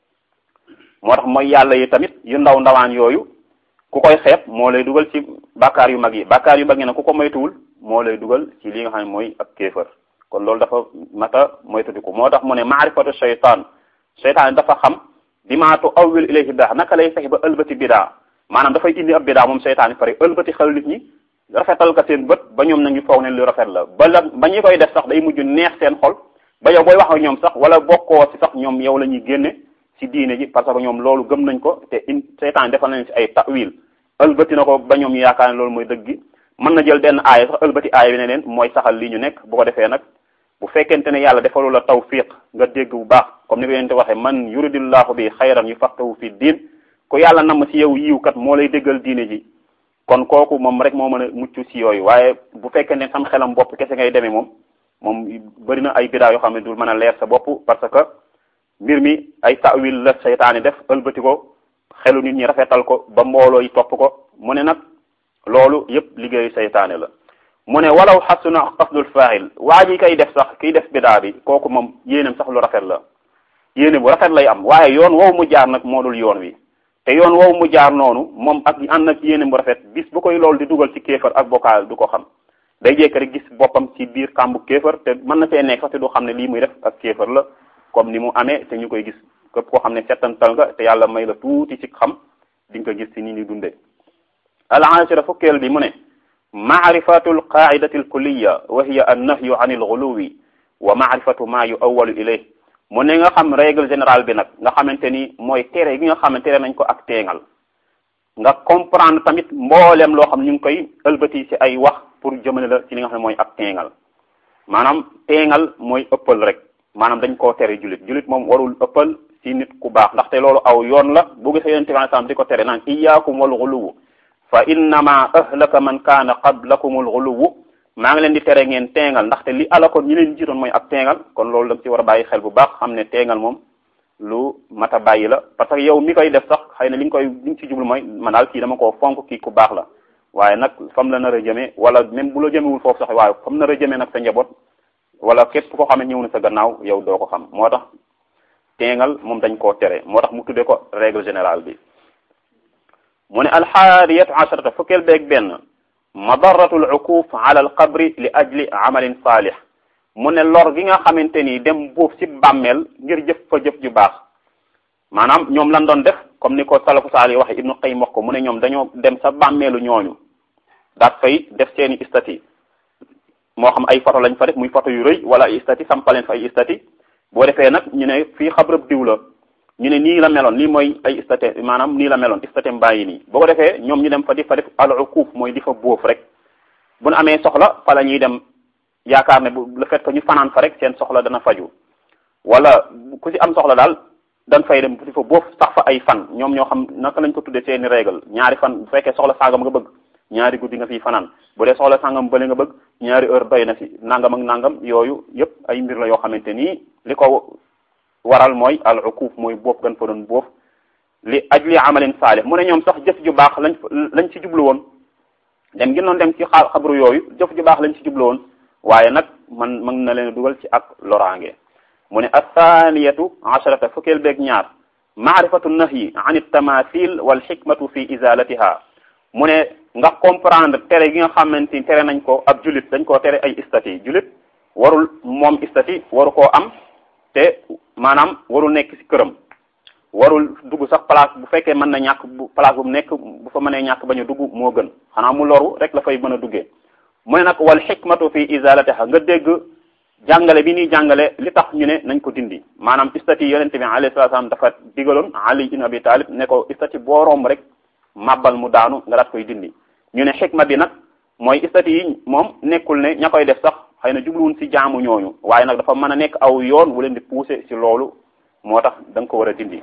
moo tax mooy yàlla yi tamit yu ndaw ndawaan yooyu ku koy xeeb moo lay dugal ci bàkkaar yu mag yi bàkkaar yu mag yi nag ku ko moytuwul moo lay dugal ci li nga xam ne mooy ak kéefër kon loolu dafa mata moytudiku moo tax mu ne maarifatu shaytaan shaytaan dafa xam dimaatu awwil ilayhi bidaa naka lay fexe ba ëlbati bidaa maanaam dafay indi ab bidaa moom seytaane pare ëlbati xel nit ñi rafetal ka seen bët ba ñoom nag ñu foog ne lu rafet la ba la ba ñi koy def sax day mujj neex seen xol ba yow booy wax ak ñoom sax wala bokkoo ci sax ñoom yow la ñuy génne ci diine ji parce que ñoom loolu gëm nañ ko te in seytaane defal nañ ci ay tawil ëlbati na ko ba ñoom ñu yaakaar ne loolu mooy dëgg gi mën na jël benn aaya sax ëlbati aaya bi ne leen mooy saxal lii ñu nekk bu ko defee nag bu fekkente ne yàlla defalu la tawfiq nga dégg bu baax comme ni ko yonente waxee man yuridillahu bi xayran yufaqihu fi diin ku yàlla namm ci yow yiw kat moo lay déggal diine ji kon kooku moom rek moo mën a mucc ci yooyu waaye bu fekkee ne sam xelam bopp kese ngay demee moom moom bëri na ay bidaa yoo xam ne dul mën a leer sa bopp parce que mbir mi ay tawil la seytaane def ëlbati ko xelu nit ñi rafetal ko ba mbooloo yi topp ko mu ne nag loolu yépp liggéeyu seytaane la mu ne walaw xasuna qasdul faail waa ji kay def sax kiy def bidaa bi kooku moom yéenam sax lu rafet la yéene bu rafet lay am waaye yoon woowu mu jaar nag moo dul yoon wi te yoon woowu mu jaar noonu moom ak ànd ak yéene bu rafet bis bu koy loolu di dugal ci kéefar ak bokkaal du ko xam day jekk rek gis boppam ci biir kàmbu kéefar te mën na fee nekk sax te du xam ne lii muy def ak kéefar la comme ni mu amee te ñu koy gis képp koo xam ne settantal nga te yàlla may la tuuti ci xam di nga ko gis ci ni ñu dundee al ashira fukkeel bi mu ne maarifatu alqaidati alkulliya wa hiya annahyu an alghuluwi wa maarifatu ma yuawalu ilayh mu ne nga xam règle générale bi nag nga xamante ni mooy tere gi nga xam ne tere nañ ko ak teengal nga comprendre tamit mbooleem loo xam ñu ngi koy ëlbati ci ay wax pour jëmale la ci li nga xam ne mooy ak teengal maanaam teengal mooy ëppal rek maanaam dañ koo tere julit julit moom warul ëppal ci nit ku baax ndaxte loolu aw yoon la bu gisee yonente bi sallam di ko tere naan iyaakum wal ghuluw fa innama ahlaka man kaana qablakum al ghuluw maa ngi leen di tere ngeen teengal ndaxte li alakoon ñi leen jiitoon mooy ak teengal kon loolu da nga ci war a bàyyi xel bu baax xam ne teengal moom lu mat a bàyyi la parce que yow mi koy def sax xëy na li nga koy li nga ci jublu mooy man daal kii dama koo fonk kii ku baax la waaye nag fam la nar a jëmee wala même bu la jëmewul foofu sax waaye fam nar a jëmee nag sa njaboot wala képp ko xam ne ñëw na sa gannaaw yow doo ko xam moo tax teengal moom dañ koo tere moo tax mu tudde ko règle générale bi mu ne alxaariyatu asharata fukkeel beeg benn madaratu al uquf ala al qabri li ajli amalin saalih mu ne lor gi nga xamante ni dem buuf ci bàmmeel ngir jëf fa jëf ju baax maanaam ñoom lan doon def comme ni ko salafu saali waxe ibnu qayyim wax ko mu ne ñoom dañoo dem sa bàmmeelu ñooñu daat fay def seeni istati moo xam ay photo lañ fa def muy photo yu rëy wala ay istati sampaleen fa ay istati boo defee nag ñu ne fii xabrab diw la ñu ne nii la meloon lii mooy ay istate maanaam nii la meloon istate mbàyyi nii boo ko defee ñoom ñu dem fa di fa def al uquuf mooy di fa bóof rek bu nu amee soxla fa la ñuy dem yaakaar ne bu le fait que ñu fanaan fa rek seen soxla dana faju wala ku ci am soxla daal dañ fay dem di fa bóof sax fa ay fan ñoom ñoo xam naka lañ ko tuddee seeni règle ñaari fan bu fekkee soxla sangam nga bëgg ñaari guddi nga fiy fanaan bu dee soxla sangam bële nga bëgg ñaari heure doy na fi nangam ak nangam yooyu yëpp ay mbir la yoo xamante nii li ko waral mooy al uquuf mooy boof gan fa doon boof li ajli amalin saalih mu ne ñoom sax jëf ju baax lañ lañ ci jublu woon dem gi noon dem ci xa xabru yooyu jëf ju baax lañ ci jublu woon waaye nag man mën na leen dugal ci ak loraange mu ne athaniyatu asharata fukkeel beeg ñaar maarifatu nahyi an tamathil wal xikmatu fi izalatiha mu ne nga comprendre tere gi nga xamante ni tere nañ ko ab julit dañ koo tere ay istati julit warul moom istati waru koo am te maanaam warul nekk ci këram warul dugg sax place bu fekkee mën na ñàkk bu place bu mu nekk bu fa mënee ñàkk bañ a dugg moo gën xanaa mu loru rek la fay mën a duggee mu ne nag wal xikmatu fi izalatiha nga dégg jàngale bi ñuy jàngale li tax ñu ne nañ ko dindi maanaam istati yonente bi alayhi salatu salaam dafa digaloon ali ibn abi talib ne ko istati boo romb rek màbbal mu daanu nga daat koy dindi ñu ne xikma bi nag mooy istati yi moom nekkul ne ña koy def sax xëy na jubluwun ci jaamu ñooñu waaye nag dafa mën a nekk aw yoon wu leen di pousser ci loolu moo tax da nga ko war a dindi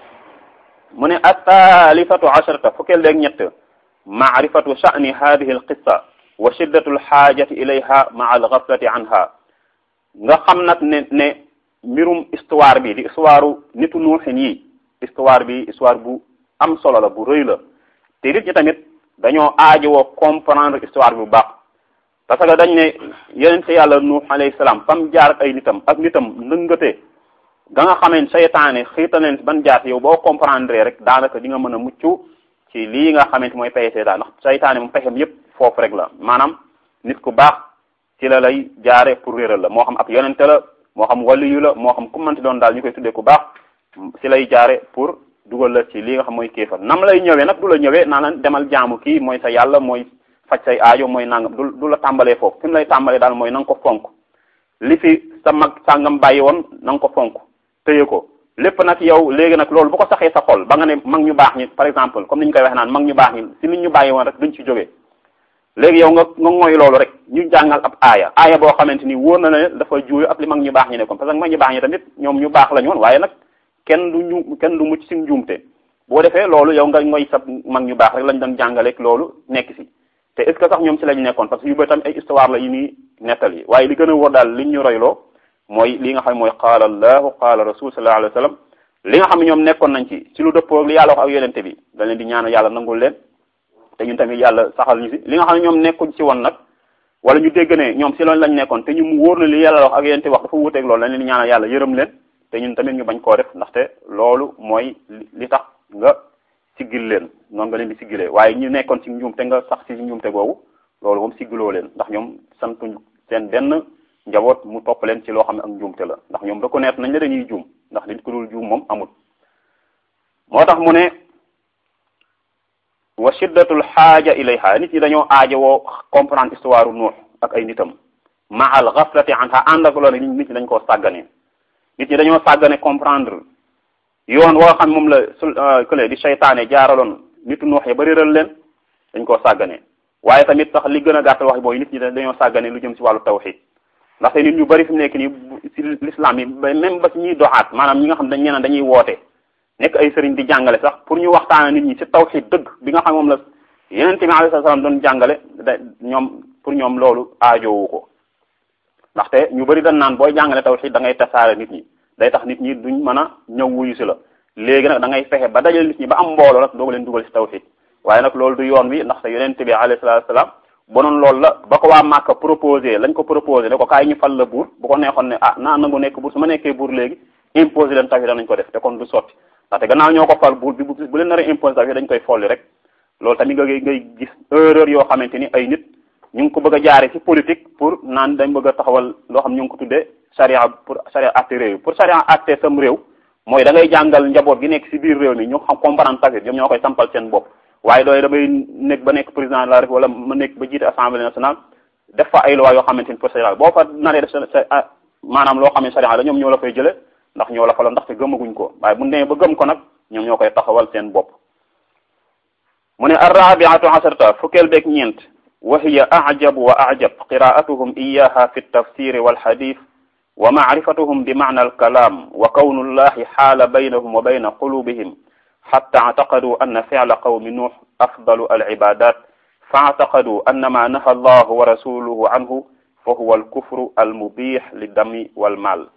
mu ne athalithatu asharata fukkeel leeg ñett maarifatu sha'ni hadihi al qissa wa shiddatu al xaajati ilayha maa al ghaflati anha nga xam nag ne ne mbirum histoire bi di histoire nitu nuuxin yi histoire bi histoire bu am solo la bu rëy la te nit ñi tamit dañoo aajowoo comprendre histoire bi bu baax parce que dañ ne yonente yàlla nuux alayhi salaam fam jaar ak ay nitam ak nitam ndëngate ga nga xamee seytaane xiita leen ban jaar yow boo comprendre rek daanaka di nga mën a mucc ci lii nga xamante mooy pexe seytaane ndax seytaane moom pexem yépp foofu rek la maanaam nit ku baax ci la lay jaare pour réeral la moo xam ab yonente la moo xam waliyu la moo xam ku mënti doon daal ñu koy tuddee ku baax ci lay jaare pour dugal la ci li nga xam mooy kéefar nam lay ñëwee nag du la ñëwee naa la demal jaamu kii mooy sa yàlla mooy faj say aajo mooy nangam du du la tàmbalee foofu fi mu lay tàmbalee daal mooy na nga ko fonk li fi sa mag sàngam bàyyi woon na nga ko fonk téye ko lépp nag yow léegi nag loolu bu ko saxee sa xol ba nga ne mag ñu baax ñi par exemple comme ni ñu koy waxee naan mag ñu baax ñi si nit ñu bàyyi woon rek duñ ci jógee léegi yow nga nga mooy loolu rek ñu jàngal ab aaya aaya boo xamante ni wóor na ne dafa juuyu ak li mag ñu baax ñi nekkoon parce que mag ñu baax ñi tamit ñoom ñu baax la ñu woon waaye nag kenn du ñu kenn du mucc si njuumte boo defee loolu yow nga ngoy sa mag ñu baax rek lañ doon jàngaleeg loolu nekk si te est ce que sax ñoom ci lañ nekkoon parce que yu bëri tamit ay histoire la yu ñuy nettali waaye li gën a wóor daal liñ ñu royloo mooy li nga xam ne mooy qaala allahu qaala rasul sallallahu alayhi wa sallam li nga xam ne ñoom nekkoon nañ ci ci lu dëppoo li yàlla wax ak yonente bi da leen di ñaanal yàlla nangul leen te ñun tamit yàlla saxal ñu si li nga xam ne ñoom nekkuñ ci woon nag wala ñu dégg ne ñoom si loolu lañ nekkoon te ñu mu wóor na li yàlla wax ak yonente wax dafa wuuteeg loolu dañ leen di ñaanal yàlla yërëm leen te ñun tamit ñu bañ koo def ndaxte loolu mooy li tax nga siggil leen noonu nga leen di siggilee waaye ñu nekkoon ci njuumte nga sax ci njuumte googu loolu moom siggiloo leen ndax ñoom santuñ seen benn njaboot mu topp leen ci loo xam ne ak njuumte la ndax ñoom reconnaître nañ la dañuy juum ndax nit ku dul juum moom amul moo tax mu ne wa shiddatul xaaja ilayha nit ñi dañoo aajowoo comprendre histoire nuux ak ay nitam ma al ghaflati anha ànd ak loolu nit ñi dañ koo sàggane nit ñi dañoo sàggane comprendre yoon woo xam moom la sul kële di seytaane jaaraloon nitu nuux ya ba réeral leen dañ koo sàggane waaye tamit sax li gën a gàttal wax mooy nit ñi dañoo sàggane lu jëm ci wàllu tawxid ndaxte nit ñu bari fi mu nekk nii ci l'islam yi même ba ci ñuy doxaat maanaam ñi nga xam dañ ñeneen dañuy woote nekk ay sëriñ di jàngale sax pour ñu waxtaana nit ñi ci tawxid dëgg bi nga xam moom la yeneen tamit alayhi salaam doon jàngale da ñoom pour ñoom loolu aajoowu ko ndaxte ñu bari dañ naan booy jàngale tawxid da ngay tasaare nit ñi day tax nit ñi duñ mën a ñëw wuyu si la léegi nag da ngay fexe ba dajale nit ñi ba am mbooloo nag dooga leen dugal ci tawxid waaye nag loolu du yoon wi ndaxte yonente bi alayhi salaatu salaam bonoon loolu la ba ko waa Màkka proposé lañ ko proposé ne ko kaay ñu fal la buur bu ko neexoon ne ah naa nangu nekk buur su ma nekkee buur léegi imposé leen tawxid nañ ko def te kon du sotti ndaxte gannaaw ñoo ko fal buur bi bu leen nar a imposé tawxid dañ koy folli rek loolu tamit nga ngay gis erreur yoo xamante ni ay nit ñu ngi ko bëgg a jaare ci politique pour naan dañ bëgg a taxawal loo xam ñu ngi ko tuddee charia pour charia atte réew pour charia atte sam réew mooy da ngay jàngal njaboot gi nekk ci biir réew mi ñu xam comprendre tawhid ñoom ñoo koy sampal seen bopp waaye dooy damay nekk ba nekk président de la République wala ma nekk ba jiite assemblée nationale def fa ay loi yoo xamante ni pour charia boo fa naree def sa maanaam loo xam ne charia la ñoom ñoo la fay jële ndax ñoo la fa la ndaxte gëmaguñ ko waaye bu demee ba gëm ko nag ñoom ñoo koy taxawal seen bopp mu ne arrabiatu asarta fukkeel beeg ñeent wa hiya ajabu wa ajab qiraatuhum iyaha fi ltafsiri walxadith wa macrifatuhum bi macna alkalaam wa kawnu llahi xaala baynahum wa bayna qulubihim xatta actaqaduu anna ficla qawmi nuux afdalu alcibadat faactaqaduu anna ma naha allahu wa rasuluhu anhu fa huwa alkufru almubix liddami walmaal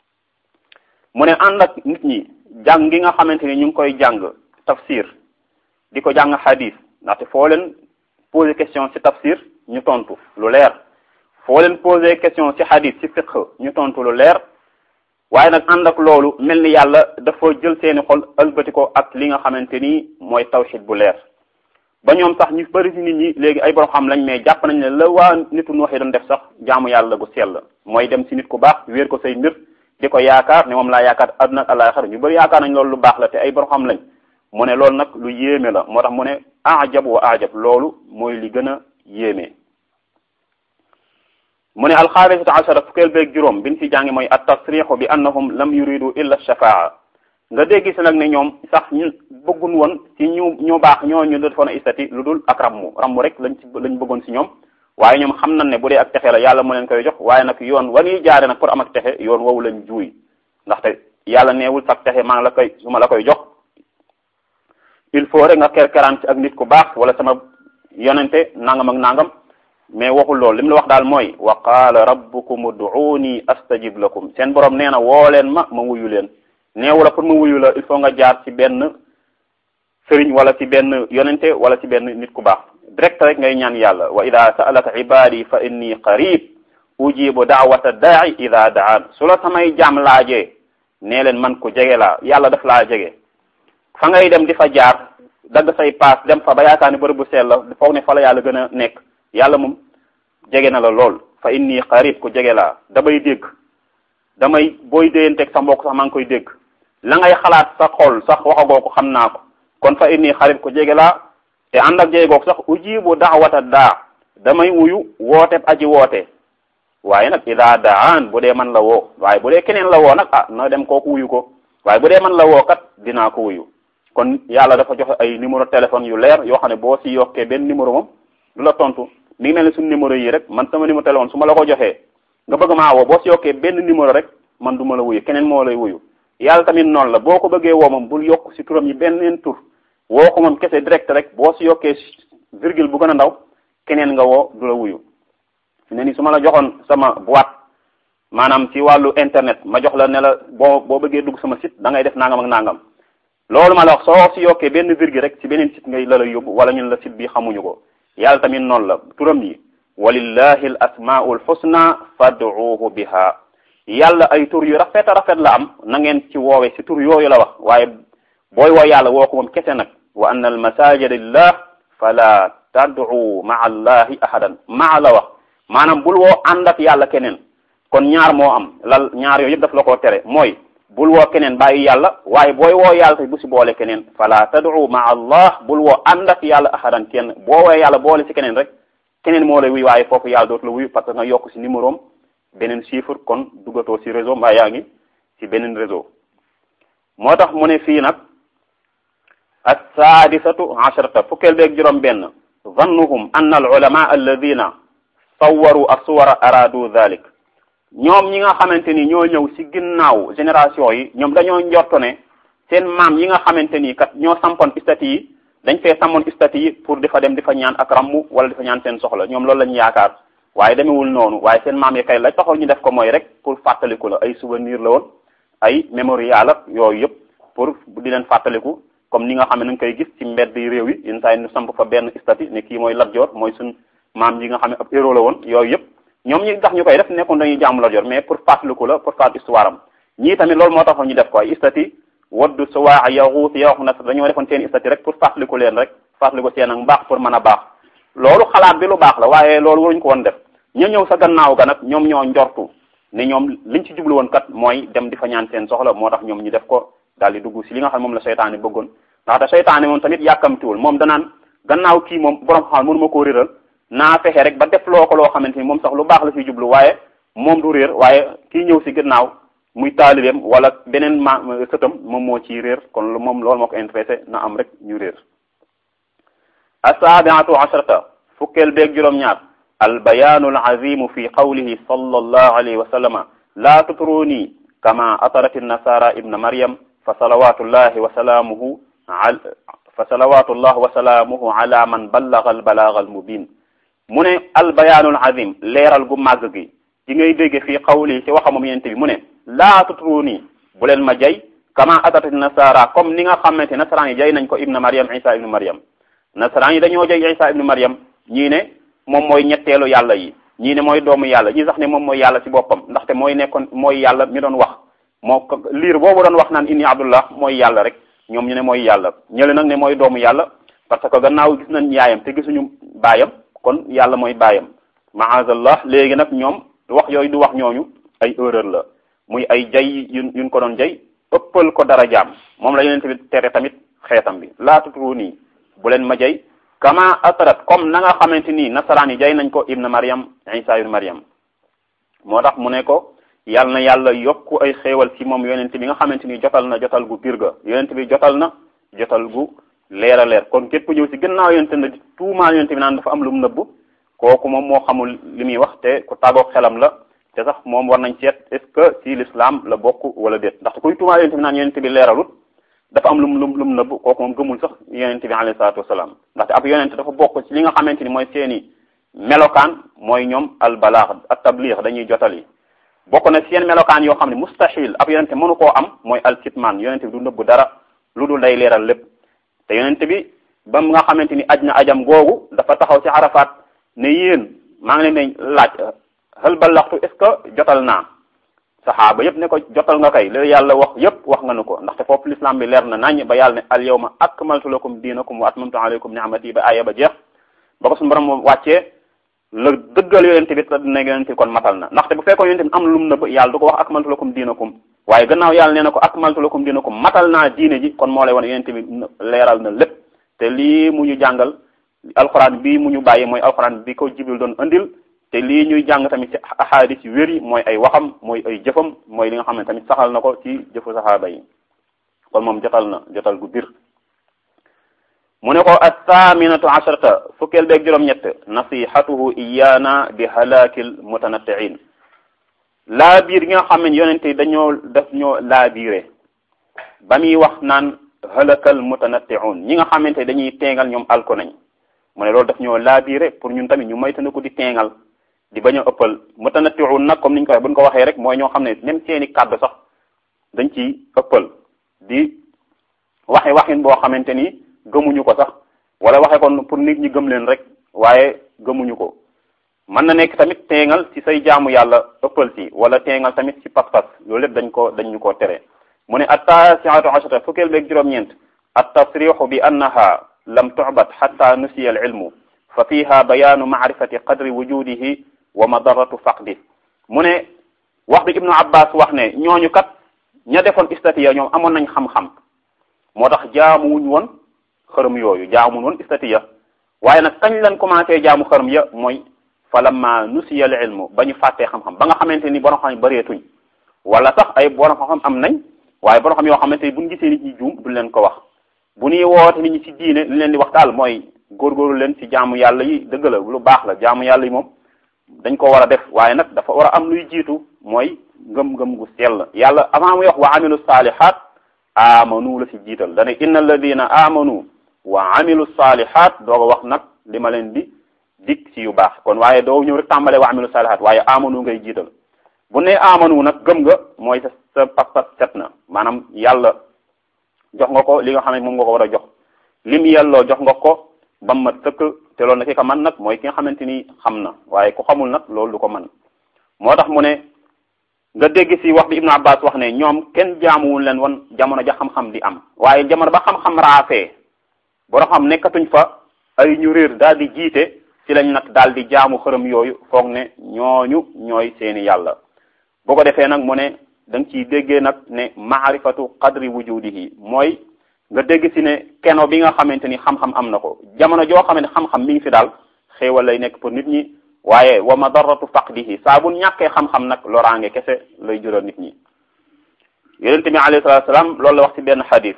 mu ne ànd ak nit ñi jàng gi nga xamante ni ñu ngi koy jàng tafsir di ko jàng xadis ndaxte foo leen poser question ci tafsir ñu tontu lu leer foo leen poser question ci xadis ci fiqh ñu tontu lu leer waaye nag ànd ak loolu mel ni yàlla dafa jël seeni xol ëlbati ko ak li nga xamante ni mooy tawxid bu leer ba ñoom sax ñu bëri ci nit ñi léegi ay borom xam lañ mais jàpp nañ ne la waa nitu nu waxee doon def sax jaamu yàlla gu sell mooy dem ci nit ku baax wéer ko say mbir di ko yaakaar ne moom laa yaakaar àdduna ak àllaaxira ñu bëri yaakaar nañ loolu lu baax la te ay borom xam lañ mu ne loolu nag lu yéeme la moo tax mu ne ajab wa ajab loolu mooy li gën a yéeme mu ne alxaamisatu ashara fukkeel beeg juróom bin ci jàngi mooy at tasrixu bi annahum lam yuridu illa shafaa nga dégg si nag ne ñoom sax ñu bëggun woon ci ñu ñu baax ñoo ñu defoon a istati lu dul ak rammu rammu rek lañ ci lañ bëggoon si ñoom waaye ñoom xam nañ ne bu dee ak texe la yàlla mu leen koy jox waaye nag yoon wa ñuy jaare nag pour am ak texe yoon woowu lañ juuy ndaxte yàlla neewul sax texe maa la koy su ma la koy jox il faut rek nga kerkeraan ci ak nit ku baax wala sama yonente nangam ak nangam mais waxul loolu li mu la wax daal mooy wa qaala rabbukum ud'uuni astajib lakum seen borom nee na woo leen ma ma wuyu leen neewu la pour ma wuyu la il faut nga jaar ci benn sëriñ wala ci benn yonente wala ci benn nit ku baax direct rek ngay ñaan yàlla wa ida sa'alaka ibadi fa inni qarib ujibu da'wata da'i ida da'an su la samay jaam laajee nee leen man ko jege laa yàlla daf laa jege fa ngay dem di fa jaar dagg say paas dem fa ba yaakaar ni bërëb bu sell la foog ne fa la yàlla gën a nekk yàlla moom jege na la lool fa inni qarib ku jege laa damay dégg damay booy déyanteeg sa mbokk sax maa ngi koy dégg la ngay xalaat sa xol sax waxagoo ko xam naa ko kon fa inni qarib ku jege laa te ànd ak jege googu sax ujibu da'wata daa damay wuyu woote aji woote waaye nag ida daan bu dee man la woo waaye bu dee keneen la woo nag ah na dem kooku wuyu ko waaye bu dee man la woo kat dinaa ko wuyu kon yàlla dafa joxe ay numéro téléphone yu leer yoo xam ne boo si yokkee benn numéro moom du la tontu mi ngi mel ne suñu numéro yi rek man sama numéro téléphone su ma la ko joxee nga bëgg maa woo boo si yokkee benn numéro rek man du ma la wuyu keneen moo lay wuyu yàlla tamit noonu la boo ko bëggee woo moom bul yokk si turam yi benn tur woo ko moom kese direct rek boo si yokkee virgule bu gën a ndaw keneen nga woo du la wuyu ne ni su ma la joxoon sama boîte maanaam ci wàllu internet ma jox la ne la boo boo bëggee dugg sama site da ngay def nangam ak nangam loolu ma la wax soo si yokkee benn virgule rek ci beneen site ngay la la yóbbu wala ñun la site bi xamuñu ko yàlla tamit noonu la turam yi walillahi al asmaul husna fad'uuhu biha yàlla ay tur yu rafet a rafet la am na ngeen ci woowe si tur yooyu la wax waaye booy woo yàlla woo ko moom kese nag wa anna al masajida lillah fala tad'u ma'a allahi ahadan maa la wax maanaam bul woo ànd ak yàlla keneen kon ñaar moo am lal ñaar yooyu yëpp daf la koo tere mooy bul woo keneen bàyyi yàlla waaye booy woo yàlla te bu si boole keneen fala tad'u ma'a allah bul woo ànd ak yàlla ahadan kenn boo woo yàlla boole si keneen rek keneen moo lay wuy waaye foofu yàlla dootu la wuyu parce que nga yokk si numéro am beneen chiffre kon duggatoo si réseau mbaa yaa ngi si beneen réseau moo tax mu ne fii nag as-saadisatu asharata fukkeel beeg juróom benn zannuhum anna al ulama alladina sawwaru as-suwara aradu dhalik ñoom ñi nga xamante ni ñoo ñëw ci ginnaaw génération yi ñoom dañoo njorto ne seen maam yi nga xamante ni kat ñoo sampoon istati yi dañ fee sampoon istati yi pour di fa dem di fa ñaan ak rammu wala di fa ñaan seen soxla ñoom loolu lañu yaakaar waaye demewul noonu waaye seen maam yi kay la taxoon ñu def ko mooy rek pour fàttaliku la ay souvenir la woon ay mémorial ak yooyu yëpp pour di leen fàttaliku comme ni nga xam ne nañ koy gis ci mbedd yi réew yi yenn saa yi ñu samp fa benn istati ne kii mooy Lat Joor mooy suñ maam yi nga xam ne ab héros la woon yooyu yëpp ñoom ñi tax ñu koy def nekkoon dañuy jaamu Lat Joor mais pour fàttaliku la pour fàttali histoire am ñii tamit loolu moo taxoon ñu def ko ay istati waddu suwaa yaxuut yaxu na dañoo defoon seen istati rek pour fàttaliku leen rek fàttaliku seen ak mbaax pour mën a baax loolu xalaat bi lu baax la waaye loolu waruñu ko woon def ña ñëw sa gannaaw ga nag ñoom ñoo njortu ne ñoom liñ ci jublu woon kat mooy dem di fa ñaan seen soxla moo tax ñoom ñu def ko daal di dugg si li nga xam moom la seytaane bëggoon ndaxte seytaane moom tamit yàkkamtiwul moom danaan gannaaw kii moom borom xam mënu ma koo réeral naa fexe rek ba def loo ko loo xamante ni moom sax lu baax la si jublu waaye moom du réer waaye kii ñëw si gannaaw muy taalibeem wala beneen ma sëtam moom moo ciy réer kon moom loolu moo ko intéressé na am rek ñu réer asaabiatu asharata fukkeel beeg juróom-ñaar albayaanu alazimu fi qawlihi sallallahu alayhi wa sallama laa tutruni kama atarat nasara ibna maryam fa salawatullahi wa salaamuhu fa salawatullah wa salaamuhu ala man ballaga albalaga almubin mu ne albayaanul azim leeral gu màgg gi di ngay dégg fii qawli ci waxa moom yente bi mu ne laa tutruni bu leen ma jay kama atarat nasara comme ni nga xamante nasaraan yi jay nañ ko ibna maryam isa ibnu maryam nasaraan yi dañoo jay isa ibnu maryam ñii ne moom mooy ñetteelu yàlla yi ñii ne mooy doomu yàlla ñii sax ne moom mooy yàlla ci boppam ndaxte mooy nekkoon mooy yàlla mi doon wax moo liir boobu doon wax naan inni abdullah mooy yàlla rek ñoom ñu ne mooy yàlla ñële nag ne mooy doomu yàlla parce que gannaaw gis nañ yaayam te gisuñu baayam kon yàlla mooy baayam maazallah léegi nag ñoom wax yooyu du wax ñooñu ay erreur la muy ay jay yun yuñ ko doon jay ëppal ko dara jaam moom la yonent bi tere tamit xeetam bi laa tutru nii bu leen ma jay kama atarat comme na nga xamante nii nasaraan yi jay nañ ko ibn Maryam Isa ibn Maryam moo tax mu ne ko yal na yàlla yokku ay xéewal ci moom yonent bi nga xamante ni jotal na jotal gu biir ga yonent bi jotal na jotal gu leer a leer kon képp ñëw ci gannaaw yonent na di tuumaal yonent bi naan dafa am lu mu nëbb kooku moom moo xamul li muy wax te ku tàggoog xelam la te sax moom war nañ seet est ce que ci l'islam la bokk wala déet ndaxte kuy tuumaal yonent bi naan yonent bi leeralut dafa am lum lum lum nëbb kooku moom gëmul sax yonent bi alayhi salaatu wasalaam ndaxte ab yonent dafa bokk ci li nga xamante ni mooy seeni melokaan mooy ñoom al balaax ak tabliix dañuy jotali bokk na seen melokaan yoo xam ne mustahil ab yonente mënu koo am mooy al kitmaan yonente bi du nëbb dara lu dul day leeral lépp te yonente bi ba nga xamante ni aj na ajam googu dafa taxaw ci arafaat ne yéen maa ngi leen di laaj hal ballaxtu est ce que jotal naa saxaaba yépp ne ko jotal nga kay li yàlla wax yépp wax nga nu ko ndaxte foofu l'islam bi leer na nañ ba yàlla ne al yawma akmaltu lakum diinakum wa atmamtu alaykum ni'mati ba aaya ba jeex ba ko suñu borom wàccee la dëggal yonente bi ne yonente bi kon matal na ndaxte bu fekkoon yonente bi am lu mu nëbb yàlla du ko wax akmaltu lakum diinakum waaye gannaaw yàlla nee na ko akmaltu lakum diinakum matal naa diine ji kon moo lay wan yonente bi leeral na lépp te lii mu ñu jàngal alxuraan bii mu ñu bàyyi mooy alxuraan bi ko jibril doon andil te lii ñuy jàng tamit ci ahadis yu wér yi mooy ay waxam mooy ay jëfam mooy li nga xam ne tamit saxal na ko ci jëfu saxaaba yi kon moom jotal na jotal gu bir mu ne ko athaaminatu asharata fukkeel beeg juróom-ñett nasihatuhu iyaana bi halakil mutanattiin laa biir gi nga xam ne yonente yi dañoo def ñoo laa biire ba muy wax naan halakal mutanattiun ñi nga xamante dañuy teengal ñoom alko nañ mu ne loolu daf ñoo laa biire pour ñun tamit ñu moytandiku di teengal di bañ a ëppal mutanattiun nag comme niñ ko waxee buñ ko waxee rek mooy ñoo xam ne même seeni kàddu sax dañ ci ëppal di waxe waxin boo xamante ni gëmuñu ko sax wala waxe kon pour nit ñi gëm leen rek waaye gëmuñu ko mën na nekk tamit teengal ci say jaamu yàlla ëppal ci wala teengal tamit ci pas-pas loolu lépp dañ ko dañ ñu ko tere mu ne attaasiatu ashara fukkeel beeg juróom-ñeent at tasrixu bi annaha lam tu'bad xatta nusiya al ilmu fa fiha bayaanu maarifati qadri wujudihi wa madaratu faqdi mu ne wax bi ibnu abbas wax ne ñooñu kat ña defoon istatiya ñoom amoon nañ xam-xam moo tax jaamuwuñ woon xërëm yooyu jaamuwuñ woon istatiya waaye nag kañ lañ commencé jaamu xërëm ya mooy falamma nusiya al ilmu ba ñu fàttee xam-xam ba nga xamante ni borom xam yi bëreetuñ wala sax ay borom xam-xam am nañ waaye borom xam yoo xamante ni buñ gisee nit ñi juum duñ leen ko wax bu ñuy woote nit ñi ci diine li leen di wax daal mooy góorgóorlu leen ci jaamu yàlla yi dëgg la lu baax la jaamu yàlla yi moom dañ ko war a def waaye nag dafa war a am luy jiitu mooy ngëm-ngëm gu sell yàlla avant muy wax wa amilu salihat amanu la ci jiital dane inna alladina amanu wa amilu salihat dooga wax nag li ma leen di dik ci yu baax kon waaye doo ñëw rek tàmbale wa amilu salihat waaye amanu ngay jiital bu ne amanu nag gëm nga mooy sa sa pas-pas set na maanaam yàlla jox nga ko li nga xam ne moom nga ko war a jox lim yelloo jox nga ko ba mu mat sëkk te loolu na ki ko man nag mooy ki nga xamante ni xam na waaye ku xamul nag loolu du ko man moo tax mu ne nga dégg ci wax bi Ibnu Abbas wax ne ñoom kenn jaamuwul leen woon jamono ja xam-xam di am waaye jamono ba xam-xam raafee boo xam nekkatuñ fa ay ñu réer daal di jiite ci lañ nag daal di jaamu xërëm yooyu foog ne ñooñu ñooy seeni yàlla boo ko defee nag mu ne da nga ciy déggee nag ne maarifatu qadri wujudihi mooy nga dégg ci ne keno bi nga xamante ni xam-xam am na ko jamono joo xam ne xam-xam mi ngi fi daal xéewal lay nekk pour nit ñi waaye wa madaratu faqdihi saa bu ñàkkee xam-xam nag loraange kese lay jural nit ñi yonent bi alayhi salatu salaam loolu la wax ci benn xadis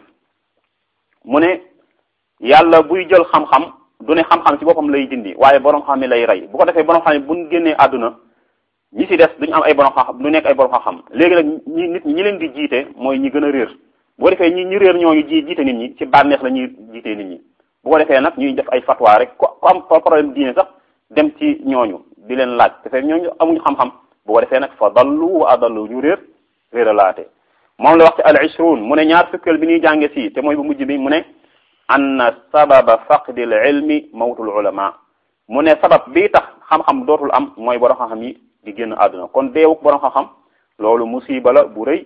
mu ne yàlla buy jël xam-xam du ne xam-xam ci boppam lay dindi waaye borom xam ne lay rey bu ko defee borom xam ne buñ génnee àdduna ñi ci des duñu am ay borom xam-xam du nekk ay borom xam-xam léegi nag ñi nit ñi leen di jiite mooy ñi gën a réer bu ko defee ñi ñi réer ñooñu ji jiite nit ñi ci bànneex la ñuy jiitee nit ñi bu ko defee nag ñuy def ay fatwa rek ku ku am problème diine sax dem ci ñooñu di leen laaj te fekk ñooñu amuñu xam-xam bu ko defee nag fa dallu wa adallu ñu réer réeralaate moom la wax ci al ishrun mu ne ñaar fukkeel bi ñuy jànge si te mooy bu mujj bi mu ne anna sababa faqdi al ilmi mawtul ulama mu ne sabab bii tax xam-xam dootul am mooy borom xam-xam yi di génn àdduna kon deewuk borom xam-xam loolu musiba la bu rëy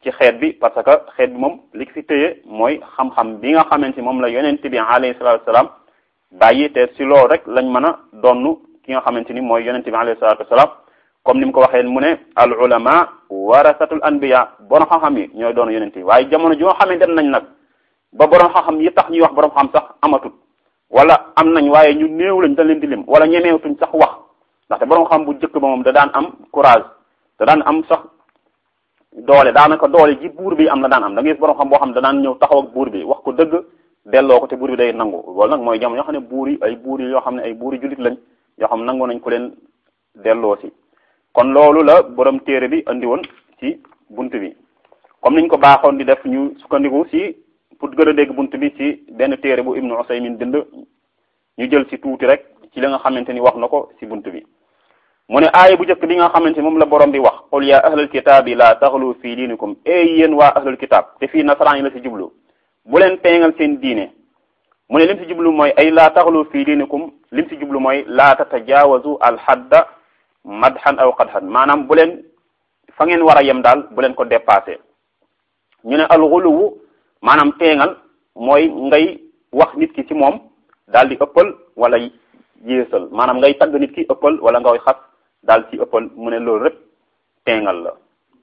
ci xeet bi parce que xeet bi moom li fi téye mooy xam-xam bi nga xamante moom la yonent bi alayhi salatu wasalaam bàyyi te si loolu rek lañ mën a donn ki nga xamante ni mooy yonent bi alayhi salatu wasalaam comme ni mu ko waxee mu ne al ulama warasatul anbiya borom xam-xam yi ñooy doon yonent yi waaye jamono ji nga xamante dem nañ nag ba borom xam-xam yi tax ñuy wax borom xam sax amatut wala am nañ waaye ñu néew lañ dañ leen di lim wala ñemeewtuñ sax wax ndaxte borom xam bu jëkk ba moom da daan am courage da daan am sax doole daanaka doole ji buur bi am la daan am da ngay gis borom xam boo xam da daan ñëw taxaw ak buur bi wax ko dëgg delloo ko te buur bi day nangu loolu nag mooy jamono yoo xam ne buur yi ay buur yi yoo xam ne ay buur yi jullit lañ yoo xam nangu nañ ko leen delloo si kon loolu la borom téere bi andi woon ci bunt bi comme niñ ko baaxoon di def ñu sukkandiku si pour gën a dégg bunt bi ci benn téere bu Ibnu Usaymin bind ñu jël si tuuti rek ci li nga xamante ni wax na ko si bunt bi mu ne aaya bu njëkk bi nga xamante ni moom la borom bi wax qul ya ahlal kitaabi la taxlu fi diinikum ey yéen waa ahlal kitaab te fii nasaraan yi la si jublu bu leen teengal seen diine mu ne lim si jublu mooy ay la taxlu fi diinikum lim si jublu mooy la tatajaawazu al hadda madhan aw qadhan maanaam bu leen fa ngeen war a yem daal bu leen ko dépassé ñu ne alxuluwu maanaam teengal mooy ngay wax nit ki ci moom daal di ëppal wala yéesal maanaam ngay tagg nit ki ëppal wala ngay xas daal ci ëppal mu ne loolu rek teengal la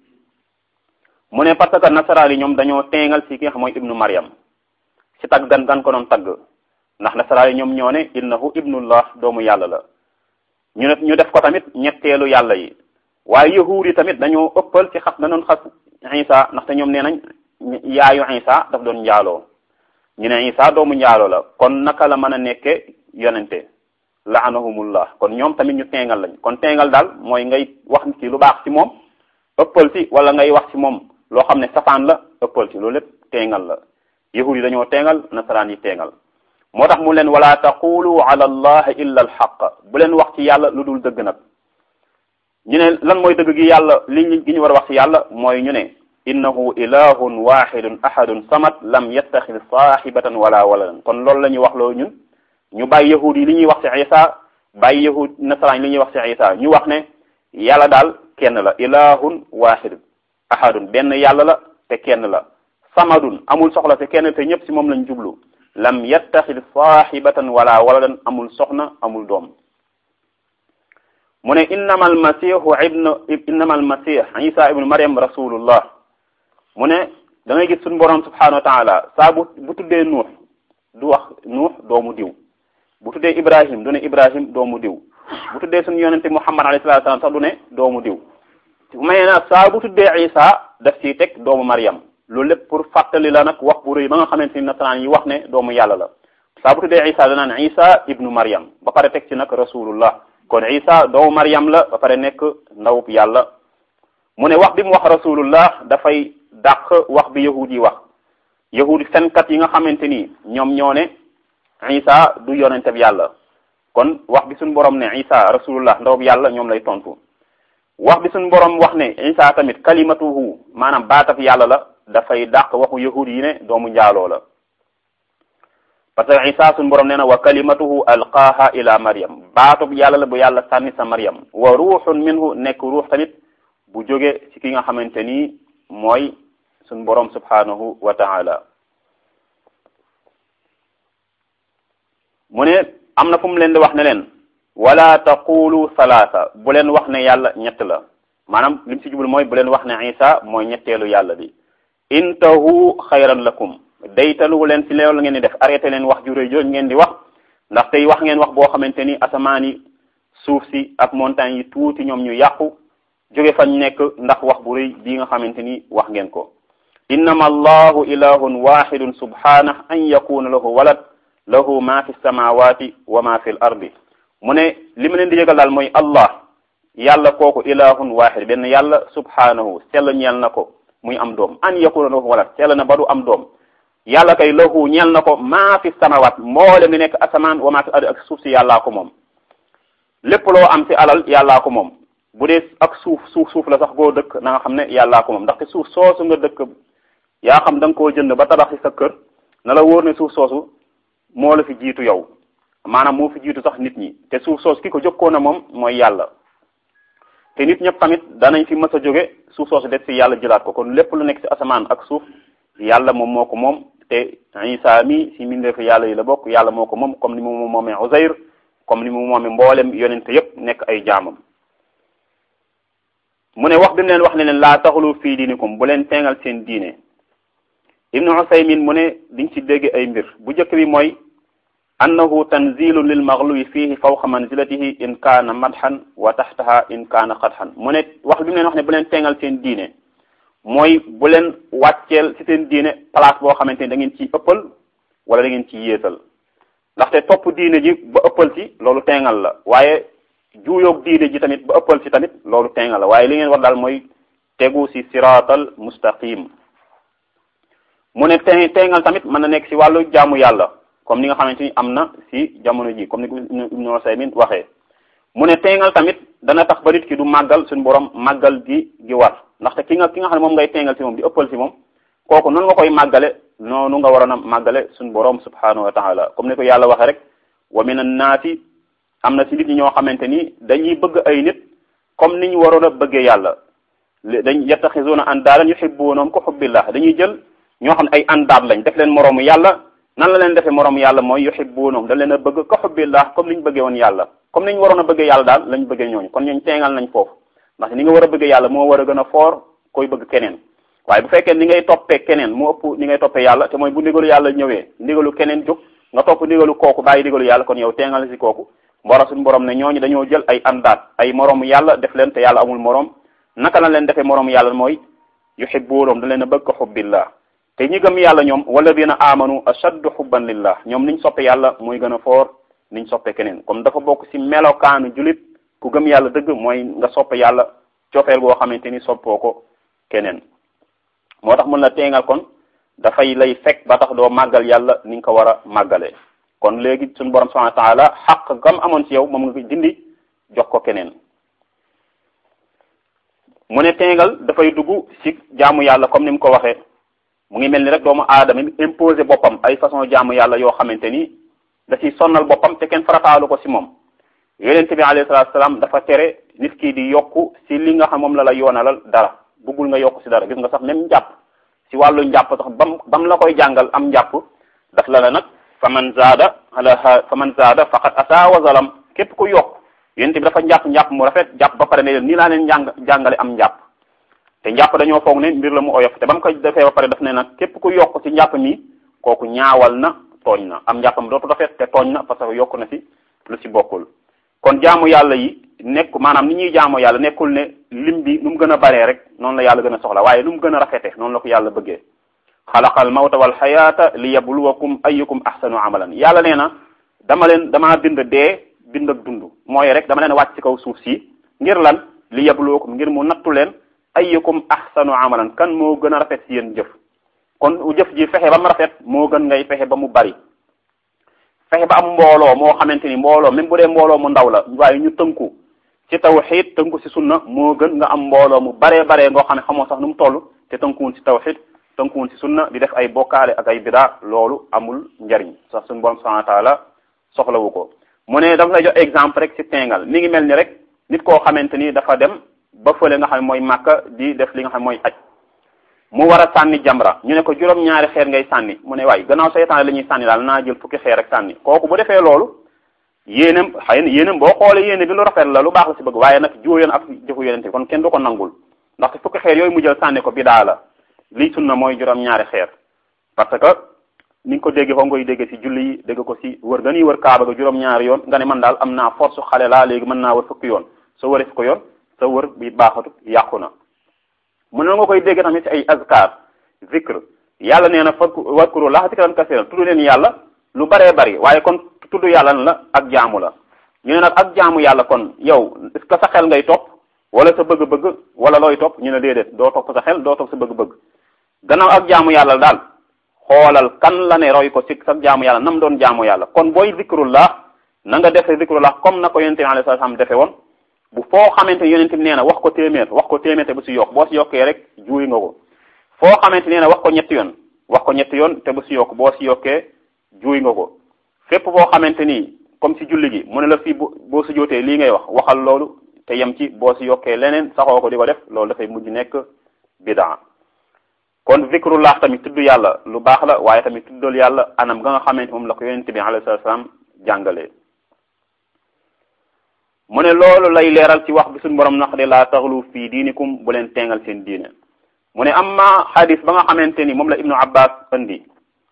mu ne parce que nasaraan yi ñoom dañoo teengal ci ki nga xam mooy ibnu Maryam ci tagg gan gan ko doon tagg ndax nasaraan yi ñoom ñoo ne innahu ibnullah doomu yàlla la ñu ne ñu def ko tamit ñetteelu yàlla yi waaye yahuud yi tamit dañoo ëppal ci xas danoon xas Isa ndaxte ñoom nee nañ yaayu Isa daf doon njaaloo ñu ne Isa doomu njaaloo la kon naka la mën a nekke yonente laanahumullah kon ñoom tamit ñu teengal lañ kon teengal daal mooy ngay wax ci lu baax ci moom ëppal ci wala ngay wax ci moom loo xam ne safaan la ëppal ci loolu lépp teengal la yahuud yi dañoo teengal nasaraan yi teengal moo tax mu leen wala taqulu ala allah illa alxaq bu leen wax ci yàlla lu dul dëgg nag ñu ne lan mooy dëgg gi yàlla li gi ñu war a wax ci yàlla mooy ñu ne innahu ilahun waxidun ahadun samad lam yattaxid saaxibatan wala waladan kon loolu la ñuy wax loo ñun ñu bàyyi yahud yi li ñuy wax ci isa bàyyi yahud nasaraan yi li ñuy wax ci isa ñu wax ne yàlla daal kenn la ilahun waxidun ahadun benn yàlla la te kenn la samadun amul soxla te kenn te ñëpp si moom lañ jublu lam yattaxid saaxibatan wala waladan amul soxna amul doom mu ne innama almasihu ibnu innama almasih isa ibnu mariam rasulullah mu ne da ngay gis suñu borom subhanahu wa taala saa bu bu tuddee nuux du wax nuux doomu diw bu tuddee ibrahim du ne ibrahim doomu diw bu tuddee suñu yonente muhammad alayhi salatu wasalam sax du ne doomu diw may na saa bu tuddee isa daf ciy teg doomu mariam loolu lépp pour fàttali la nag wax bu rëy ba nga xamante ni nasaraan yi wax ne doomu yàlla la saa bu tuddee isa danaan isa ibnu mariam ba pare teg ci nag rasulullah kon isa doomu mariam la ba pare nekk ndawub yàlla mu ne wax bi mu wax rasulullah dafay dàq wax bi yahud yi wax yahud fenkat yi nga xamante ni ñoom ñoo ne isa du yonente bi yàlla kon wax bi suñu borom ne isa rasulullah ndawub yàlla ñoom lay tontu wax bi suñu borom wax ne isa tamit kalimatuhu maanaam baatab yàlla la dafay dàq waxu yahud yi ne doomu njaaloo la parce que isa suñu borom nee na wa kalimatuhu alqaaha ila maryam baatub yàlla la bu yàlla sànni sa maryam wa ruuxun minhu nekk ruux tamit bu jóge ci ki nga xamante ni mooy suñu borom subhanahu wa taala mu ne am na fu mu leen di wax ne leen wala taqulu salaasa bu leen wax ne yàlla ñett la maanaam li mu si jublu mooy bu leen wax ne isa mooy ñetteelu yàlla bi intahu xayran lakum daytalu leen si loolu ngeen di def arrêté leen wax ju rëy jooju ngeen di wax ndax tey wax ngeen wax boo xamante ni asamaan yi suuf si ak montagne yi tuuti ñoom ñu yàqu jóge fañ nekk ndax wax bu rëy bii nga xamante ni wax ngeen ko innama allahu ilahun waxidun subhanah an yakuna lahu walad lahu ma fi samawati wa ma fi l ardi mu ne li ma leen di yëgal daal mooy allah yàlla kooku ilahun waxid benn yàlla subhanahu sell ñeel na ko muy am doom an yakuna lahu walad sell na ba du am doom yàlla kay lahu ñeel na ko maa fi samawat mboole mi nekk asamaan wa maa fi ardi ak suuf si yàllaa ko moom lépp loo am si alal yàllaa ko moom bu dee ak suuf suuf suuf la sax goo dëkk na nga xam ne yàllaa ko moom ndaxte suuf soosu nga dëkk yaa xam da nga koo jënd ba tabaxi sa kër na la wóor ne suuf soosu moo la fi jiitu yow maanaam moo fi jiitu sax nit ñi te suuf soosu ki ko jëkkoon a moom mooy yàlla te nit ñëpp tamit danañ fi mës a jóge suuf soosu des si yàlla jëlaat ko kon lépp lu nekk si asamaan ak suuf yàlla moom moo ko moom te Isa mi si mbindeefu yàlla yi la bokk yàlla moo ko moom comme ni mu moomee Uzayr comme ni mu moomee mboolem yonente yépp nekk ay jaamam mu ne wax bi mu leen wax ne leen laa taxulu fii diinikum bu leen teengal seen diine ibnu Usaymin mu ne diñ ci dégg ay mbir bu njëkk bi mooy annahu tanzilun lil maghluwi fihi fawqa manzilatihi in kaana madhan wa taxtaha in kaana xadhan mu ne wax bi mu leen wax ne bu leen teengal seen diine mooy bu leen wàcceel ci seen diine place boo xamante ni da ngeen ciy ëppal wala da ngeen ciy yéesal ndaxte topp diine ji ba ëppal ci loolu teengal la waaye juuyoog diine ji tamit ba ëppal ci tamit loolu teengal la waaye li ngeen war daal mooy tegu ci siraatal mustaqim mu ne te teengal tamit mën na nekk ci wàllu jaamu yàlla comme ni nga xamante ni am na ci jamono ji comme ni ko Ibnu Usaymin waxee mu ne teengal tamit dana tax ba nit ki du màggal suñu borom màggal gi gi war ndaxte ki nga ki nga xam ne moom ngay teengal ci moom di ëppal ci moom kooku noonu nga koy màggale noonu nga waroon a màggale suñu borom subhanahu wa taala comme ni ko yàlla waxee rek wa min annaasi am na ci nit ñi ñoo xamante ni dañuy bëgg ay nit comme ni ñu waroon a bëggee yàlla dañ yattaxisuuna andaadan yuhibbuunahum ko xubbillah dañuy jël ñoo xam ne ay andaat lañ def leen moroomu yàlla nan la leen defee moroomu yàlla mooy yuhibbuunahum dañ leen a bëgg ko xubbillah comme ni ñu bëggee woon yàlla comme ni ñu waroon a bëggee yàlla daal lañ bëggee ñooñu kon ñooñu teengal nañ foofu ndax ni nga war a bëggee yàlla moo war a gën a foor koy bëgg keneen waaye bu fekkee ni ngay toppee keneen mu ëpp ni ngay toppee yàlla te mooy bu ndigalu yàlla ñëwee ndigalu keneen jóg nga topp ndigalu kooku bàyyi ndigalu yàlla kon yow teengal si kooku mbora suñu borom ne ñooñu dañoo jël ay andaat ay moroomu yàlla def leen te yàlla amul moroom naka la leen defee moroomu yàlla mooy yuhibbuunahum da leen a bëgg ko xubbillah te ñi gëm yàlla ñoom walladina amanu ashaddu xubban lillah ñoom niñ soppe yàlla mooy gën a foor niñ soppe keneen comme dafa bokk ci melokaanu julit ku gëm yàlla dëgg mooy nga soppe yàlla cofeel goo xamante ni soppoo ko keneen moo tax mun la teengal kon dafay lay fekk ba tax doo màggal yàlla ni nga ko war a màggalee kon léegi suñu borom subhanahu wa taala xaq gam amoon ci yow moom nga ko dindi jox ko keneen mu ne teengal dafay dugg ci jaamu yàlla comme ni mu ko waxee mu ngi mel ni rek doomu aadama mi imposé boppam ay façon jaamu yàlla yoo xamante ni da ciy sonnal boppam te kenn farataalu ko ci moom yonente bi alayhi salaatu salaam dafa tere nit ki di yokku ci li nga xam moom la la yoonalal dara buggul nga yokku ci dara gis nga sax même njàpp ci wàllu njàpp sax bam bam la koy jàngal am njàpp daf la la nag fa man zaada ala fa man zaada faqad asa wa zalam képp ku yokk yonente bi dafa njàpp njàpp mu rafet jàpp ba pare ne leen nii laa leen jàng jàngale am njàpp te njàpp dañoo foog ne mbir la mu oyof te ba mu ko defee ba pare daf ne nag képp ku yokk ci njàpp mi kooku ñaawal na tooñ na am njàppam dootu rafet te tooñ na parce que yokk na ci lu ci bokkul kon jaamu yàlla yi nekk maanaam ni ñuy jaamu yàlla nekkul ne lim bi nu mu gën a baree rek noonu la yàlla gën a soxla waaye nu mu gën a rafete noonu la ko yàlla bëggee xalaqal mawta wal xayaata li yabluwakum ayyukum ahsanu amalan yàlla nee na dama leen damaa bind dee bind ak dund mooy rek dama leen wàcc ci kaw suuf si ngir lan li yabluwakum ngir mu nattu leen ayyukum ahsanu amalan kan moo gën a rafet si yéen jëf kon jëf ji fexe ba mu rafet moo gën ngay fexe ba mu bari fexe ba am mbooloo moo xamante ni mbooloo même bu dee mbooloo mu ndaw la waaye ñu tënku ci tawxid tënku ci sunna moo gën nga am mbooloo mu baree baree ngoo xam ne xamoo sax nu mu toll te tënkuwul ci tawxid tënkuwul ci sunna di def ay bokkaale ak ay bidaa loolu amul njariñ sax suñu borom subhanahu wa taala soxlawu ko mu ne dafa lay jox exemple rek ci tengal mi ngi mel ni rek nit koo xamante ni dafa dem ba fële nga xam ne mooy màkka di def li nga xam ne mooy aj mu war a sànni jamra ñu ne ko juróom-ñaari xeer ngay sànni mu ne waaye gannaaw seytaane la ñuy sànni daal naa jël fukki xeer rek sànni kooku bu defee loolu yéenam xëy na yéenam boo xoolee yéene bi lu rafet la lu baax la si bëgg waaye nag juuyoon ak jëfu yonente bi kon kenn du ko nangul ndaxte fukki xeer yooyu mu jël sànni ko bidaa la lii sunna mooy juróom-ñaari xeer parce que ni nga ko déggee foo ngoy déggee si julli yi dégg ko si wër nga ni wër kaaba ga juróom-ñaari yoon nga ne man daal am naa force xale laa léegi mën naa wër fukki yoon soo wëree fukki yoon sa wër bi baaxatu yàqu na mu ne nga koy dégg tamit ci ay azkar zikr yàlla nee na fakk wakkuru laa zikran kasiran tudd leen yàlla lu baree bari waaye kon tudd yàlla la ak jaamu la ñu ne nag ak jaamu yàlla kon yow est-ce que sa xel ngay topp wala sa bëgg-bëgg wala looy topp ñu ne déedéet doo topp sa xel doo topp sa bëgg-bëgg gannaaw ak jaamu yàlla daal xoolal kan la ne roy ko ci sa jaamu yàlla nam doon jaamu yàlla kon booy zikrullah na nga defe zikrullah comme na ko yonente bi alayhi salaam defe woon bu foo xamante yonente bi nee na wax ko téeméer wax ko téeméer te bu si yokk boo si yokkee rek juuy nga ko foo xamante nee na wax ko ñetti yoon wax ko ñetti yoon te bu si yokk boo si yokkee juuy nga ko fépp boo xamante ni comme si julli gi mu ne la fii boo si jootee lii ngay wax waxal loolu te yem ci boo si yokkee leneen saxoo ko di ko def loolu dafay mujj nekk bidaa kon zikrullah tamit tudd yàlla lu baax la waaye tamit tuddal yàlla anam ga nga xamante moom la ko yonent bi alayhi salaam jàngalee mu ne loolu lay leeral ci wax bi suñu borom nax de laa taxlu fii diinikum bu leen teengal seen diine mu ne amma xadis ba nga xamante ni moom la ibnu abbas andi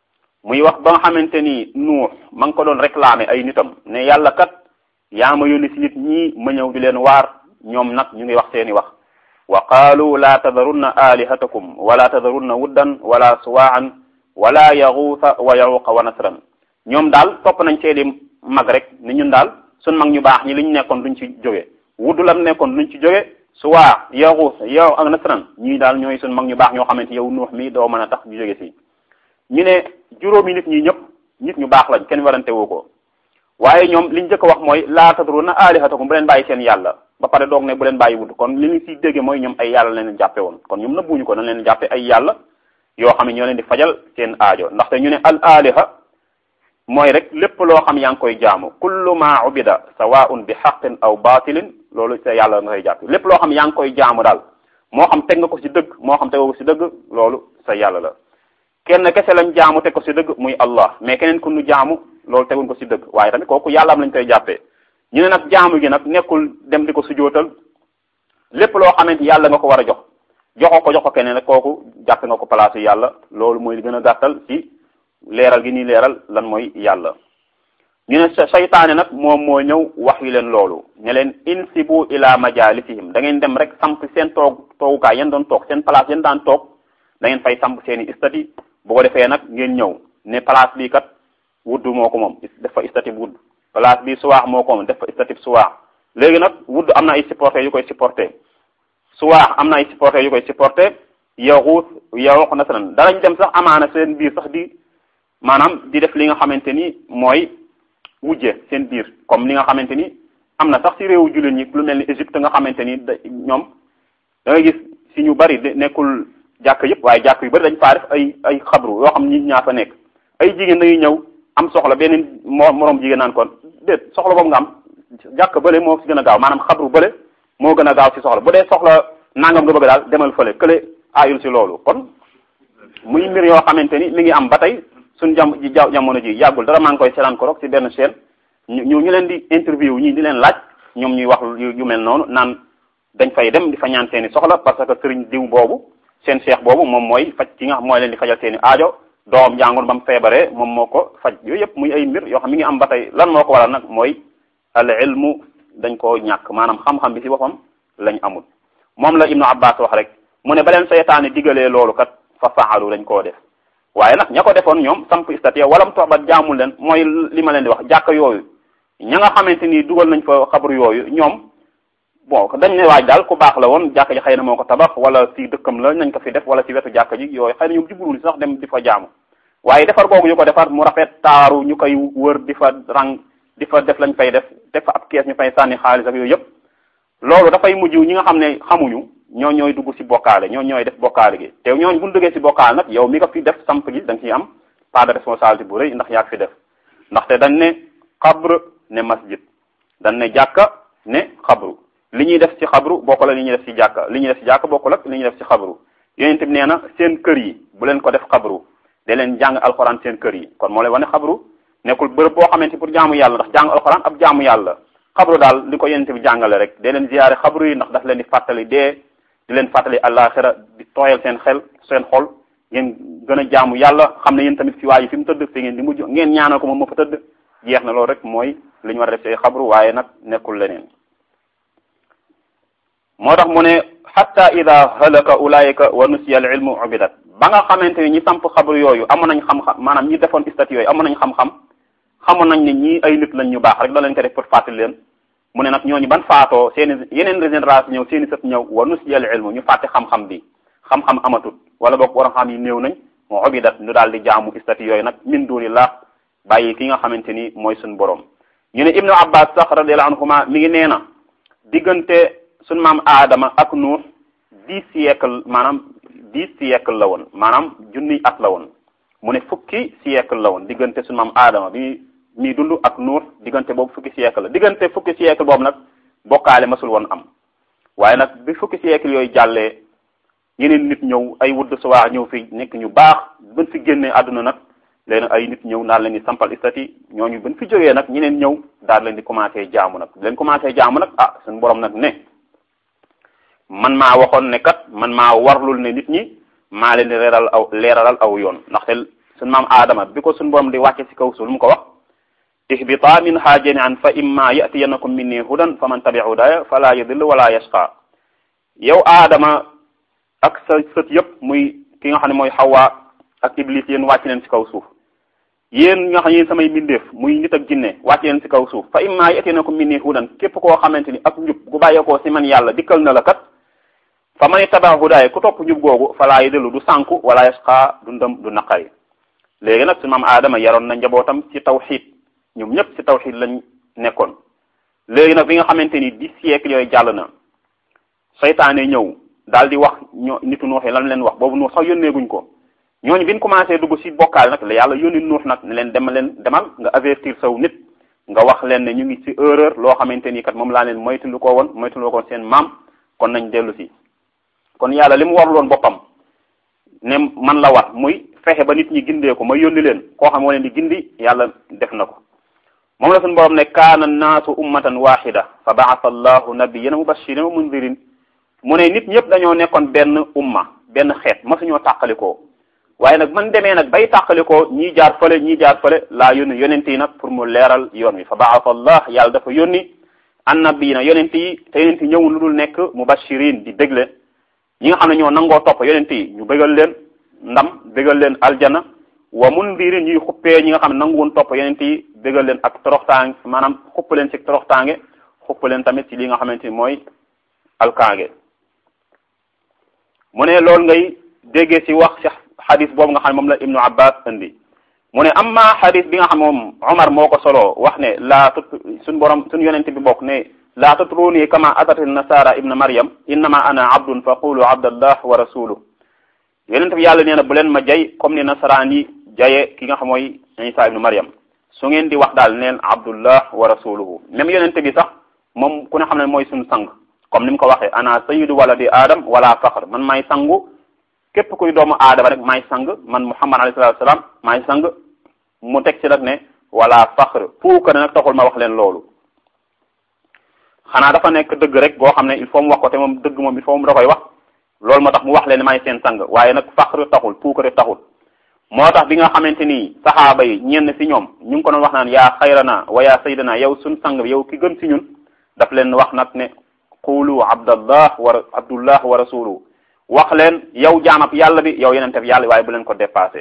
muy wax ba nga xamante ni nuux ma ngi ko doon réclamer ay nitam ne yàlla kat yaa ma yónni si nit ñi ma ñëw di leen waar ñoom nag ñu ngi wax seeni wax wa qaalu laa tadarunna alihatakum wala tadarunna wuddan wala suwaan wala yaxuusa wa yaxuuqa wa nasran ñoom daal topp nañ seeni mag rek ni ñun daal sun mag ñu baax ñi li ñu nekkoon duñ ci jóge wudd lam nekkoon duñ ci jóge suwaa yaxuus yow ak nasran ñii daal ñooy sun mag ñu baax ñoo xamante yow nuux mi doo mën a tax ñu jóge si ñu ne juróomi nit ñi ñëpp nit ñu baax lañ kenn warante woo ko waaye ñoom liñ njëkk a wax mooy laa tadrunna alihatakum bu leen bàyyi seen yàlla ba pare doog ne bu leen bàyyi wudd kon li ñu siy dégge mooy ñoom ay yàlla leen jàppe woon kon ñoom nëbbuñu ko dañ leen jàppe ay yàlla yoo xam ne ñoo leen di fajal seen aajo ndaxte ñu ne al aliha mooy rek lépp loo xam yaa ngi koy jaamu kullu ma ubida sawaun bi xaqin aw batilin loolu sa yàlla nga koy jàppe lépp loo xam yaa ngi koy jaamu daal moo xam teg nga ko si dëgg moo xam tegoo ko si dëgg loolu sa yàlla la kenn kese lañ jaamu teg ko si dëgg muy allah mais keneen ku nu jaamu loolu teguñ ko si dëgg waaye tamit kooku yàlla am lañ koy jàppee ñu ne nag jaamu gi nag nekkul dem di ko sujootal lépp loo xamante yàlla nga ko war a jox joxoo ko jox ko keneen rek kooku jàppe nga ko place yàlla loolu mooy li gën a gàttal ci leeral gi nii leeral lan mooy yàlla ñu ne saytaane nag moom moo ñëw wax yi leen loolu ne leen insibu ila majalisihim da ngeen dem rek samp seen toog toogukaay yéen doon toog seen place yéen daan toog da ngeen fay samp seen i istati bu ko defee nag ngeen ñëw ne place bii kat wudd moo ko moom def fa istati wudd place bi suwaax moo ko moom def fa istati suwaax léegi nag wudd am na ay supporter yu koy supporter suwaax am na ay supporter yu koy supporter yaxuus yaxuux nasaran danañ dem sax amaana seen biir sax di maanaam di def li nga xamante ni mooy wujje seen biir comme li nga xamante ni am na sax ci réewu jullit ñi lu mel ni Égypte nga xamante ni da ñoom da ngay gis si ñu bari nekkul jàkk yëpp waaye jàkk yu bari dañ faa def ay ay xabru yoo xam nit ñaa fa nekk ay jigéen dañuy ñëw am soxla beneen moo moroom jigéen naan kon déet soxla boobu nga am jàkk bële moo si gën a gaaw maanaam xabru bële moo gën a gaaw si soxla bu dee soxla nangam nga bëgg daal demal fële kële aayul si loolu kon muy mbir yoo xamante ni mi ngi am ba tey suñ jam ji jamono ji yàggul dara maa ngi koy seetaan ko rek si benn chaîne ñu ñu leen di interview ñii di leen laaj ñoom ñuy wax yu mel noonu naan dañ fay dem di fa ñaan seeni soxla parce que sëriñ diw boobu seen cheikh boobu moom mooy faj ki nga xam mooy leen di fajal seeni aajo doom jàngoon ba mu feebaree moom moo ko faj yooyu yëpp muy ay mbir yoo xam mi ngi am ba tey lan moo ko waral nag mooy al ilmu dañ koo ñàkk maanaam xam-xam bi si boppam lañ amul moom la ibnu abbas wax rek mu ne ba leen seytaane digalee loolu kat fa faalu lañ koo def waaye nag ña ko defoon ñoom samp statue wala mu toog ba jaamul leen mooy li ma leen di wax jàkk yooyu ña nga xamante ni dugal nañ fa xabru yooyu ñoom bon dañ ne waaj daal ku baax la woon jàkk ji xëy na moo ko tabax wala si dëkkam la nañ ko fi def wala si wetu jàkk ji yooyu xëy na ñoom jubluwul sax dem di fa jaamu waaye defar googu ñu ko defar mu rafet taaru ñu koy wër di fa rang di fa def lañ fay def def fa ab kees ñu fay sànni xaalis ak yooyu yëpp loolu dafay mujj ñi nga xam ne xamuñu ñoo ñooy dugg si bokkaale ñoo ñooy def bokkaale gi te ñooñu bu ñu duggee si bokkaale nag yow mi nga fi def samp gi da nga ciy am pas de responsabilité bu rëy ndax yaa fi def ndaxte dañ ne xabr ne masjid dañ ne jàkka ne xabru li ñuy def ci xabru bokk la li ñuy def ci jàkka li ñuy def ci jàkka bokkul ak li ñuy def ci xabru yonent bi nee na seen kër yi bu leen ko def xabru da leen jàng alxuraan seen kër yi kon moo lay wane xabru nekkul bërëb boo xamante pour jaamu yàlla ndax jàng alxuraan ab jaamu yàlla xabru daal li ko yonent bi jàngale rek da leen ziyaare xabru yi ndax daf leen di fàttali dee di leen fàttali àllaaxira di tooyal seen xel seen xol ngeen gën a jaamu yàlla xam ne yéen tamit fi waa ji fi mu tëdd fi ngeen di mujj ngeen ñaanal ko moom ma fa tëdd jeex na loolu rek mooy li ñu war a def ci xabru waaye nag nekkul leneen moo tax mu ne xatta ida halaka ulaayika wa nusiya al ilmu ubidat ba nga xamante ni ñi samp xabru yooyu amoon nañ xam-xam maanaam ñi defoon statue yooyu amoon nañ xam-xam xamoon nañ ne ñii ay nit lañ ñu baax rek da lañ ko def pour fàttali leen mu ne nag ñooñu ban faatoo seeni yeneen génération ñëw seeni sët ñëw wa nusiya al ilmu ñu fàtte xam-xam bi xam-xam amatut wala boog waroon xam yi néew nañ moo ubidat ñu daal di jaamu statue yooyu nag min dunillah bàyyi ki nga xamante ni mooy suñ borom ñu ne ibnu abbas sax radiallahu anhuma mi ngi nee na diggante suñ maam aadama ak nuux dix siècle maanaam dix siècle la woon maanaam junniy at la woon mu ne fukki siècle la woon diggante suñ maam aadama bi muy dund ak nuux diggante boobu fukki siècle la diggante fukki siècle boobu nag bokkaale masul woon am waaye nag bi fukki siècle yooyu jàllee yeneen nit ñëw ay wudd suwaa ñëw fi nekk ñu baax bën fi génnee àdduna nag léegi ay nit ñëw daal leen di sampal istati ñooñu bën fi jógee nag ñeneen ñëw daal leen di commencé jaamu nag leen commencé jaamu nag ah suñu borom nag ne man maa waxoon ne kat man maa warlul ne nit ñi maa leen di leeral aw leeralal aw yoon ndaxte suñu maam aadama bi ko suñu borom di wàcce ci kaw suuf lu mu ko wax ihbita minha jami'an fa imma ya'tiyannakum minni hudan fa man tabi'a hudaya fala yadillu wala yashqa yow aadama ak sa sët yëpp muy ki nga xam ne mooy xawaa ak iblis yéen wàcc leen ci kaw suuf yéen nga xam ne yéen samay mbindeef muy nit ak jinne wàcc leen ci kaw suuf fa imma ya'tiyannakum minni hudan képp koo xamante ni ak njub gu bàyyeekoo ci man yàlla dikkal na la kat fa man tabi'a hudaya ku topp njub googu fala yadillu du sànku wala yashqa du ndëm du naqari léegi nag su maam aadama yaroon na njabootam ci tawxiid ñoom ñëpp ci tawxiid lañ nekkoon léegi nag bi nga xamante ni dix siècle yooyu jàll na seytaane ñëw daal di wax ñoo nitu nuux yi lan leen wax boobu nuux sax yónneeguñ ko ñooñu bi ñu commencé dugg ci bokkaal nag la yàlla yónni nuux nag ne leen demal leen demal nga avertir saw nit nga wax leen ne ñu ngi ci erreur loo xamante ni kat moom laa leen moytulu ko woon moytulu ko seen maam kon nañ dellu si kon yàlla li mu warloon boppam ne man la war muy fexe ba nit ñi gindee ko ma yónni leen koo xam moo leen di gindi yàlla def na ko moom la suñu borom ne kaana naasu ummatan waxida fa baasa allahu nabiyina mubashirin wa mundirin mu ne nit ñëpp dañoo nekkoon benn umma benn xeet masuñoo tàqalikoo waaye nag man demee nag bay tàqalikoo ñii jaar fële ñii jaar fële laa yónni yonent yi nag pour mu leeral yoon wi fa baasa allah yàlla dafa yónni annabiyina yonent yi te yonent yi ñëwul lu dul nekk mubashirin di dégle ñi nga xam ne ñoo nangoo topp yonent yi ñu bëggal leen ndam bëggal leen aljana wa mundirin ñuy xuppee ñi nga xam ne nangu woon topp yonent yi bëggal leen ak toroxtaange maanaam xupp leen ci toroxtaange xupp leen tamit ci li nga xamante ni mooy alkaange mu ne loolu ngay déggee ci wax ci xadis boobu nga xam ne moom la ibnu abbas indi mu ne amma xadis bi nga xam moom omar moo ko solo wax ne laa tut suñ borom suñ yonent bi bokk ne laa tutruni kama atat nasara ibna maryam innama ana abdun fa qulu abdallah wa rasuluh yonent bi yàlla nee na bu leen ma jay comme ni nasaraan yi jaye ki nga xam mooy isa ibnu maryam su ngeen di wax daal neen abdullah wa rasuluhu même yonent bi sax moom ku ne xam ne mooy suñu sang comme ni mu ko waxee ana sayyidu waladi adam wala faxr man maay sangu képp kuy doomu aadama rek maay sang man muhammad alayhi salatu wasalaam maay sang mu teg ci nag ne wala faxr fuuka ne nag taxul ma wax leen loolu xanaa dafa nekk dëgg rek boo xam ne il faut mu wax ko te moom dëgg moom il faut mu da koy wax loolu moo tax mu wax leen may seen sang waaye nag faxr taxul puukare taxul moo tax bi nga xamante ni saxaaba yi ñenn si ñoom ñu ngi ko doon wax naan yaa xayrana wa yaa saydana yow suñ sang yow ki gën si ñun daf leen wax nag ne qulu abdallah wa abdullah wa rasuluhu wax leen yow jaamab yàlla bi yow yenente bi yàlla waaye bu leen ko dépassé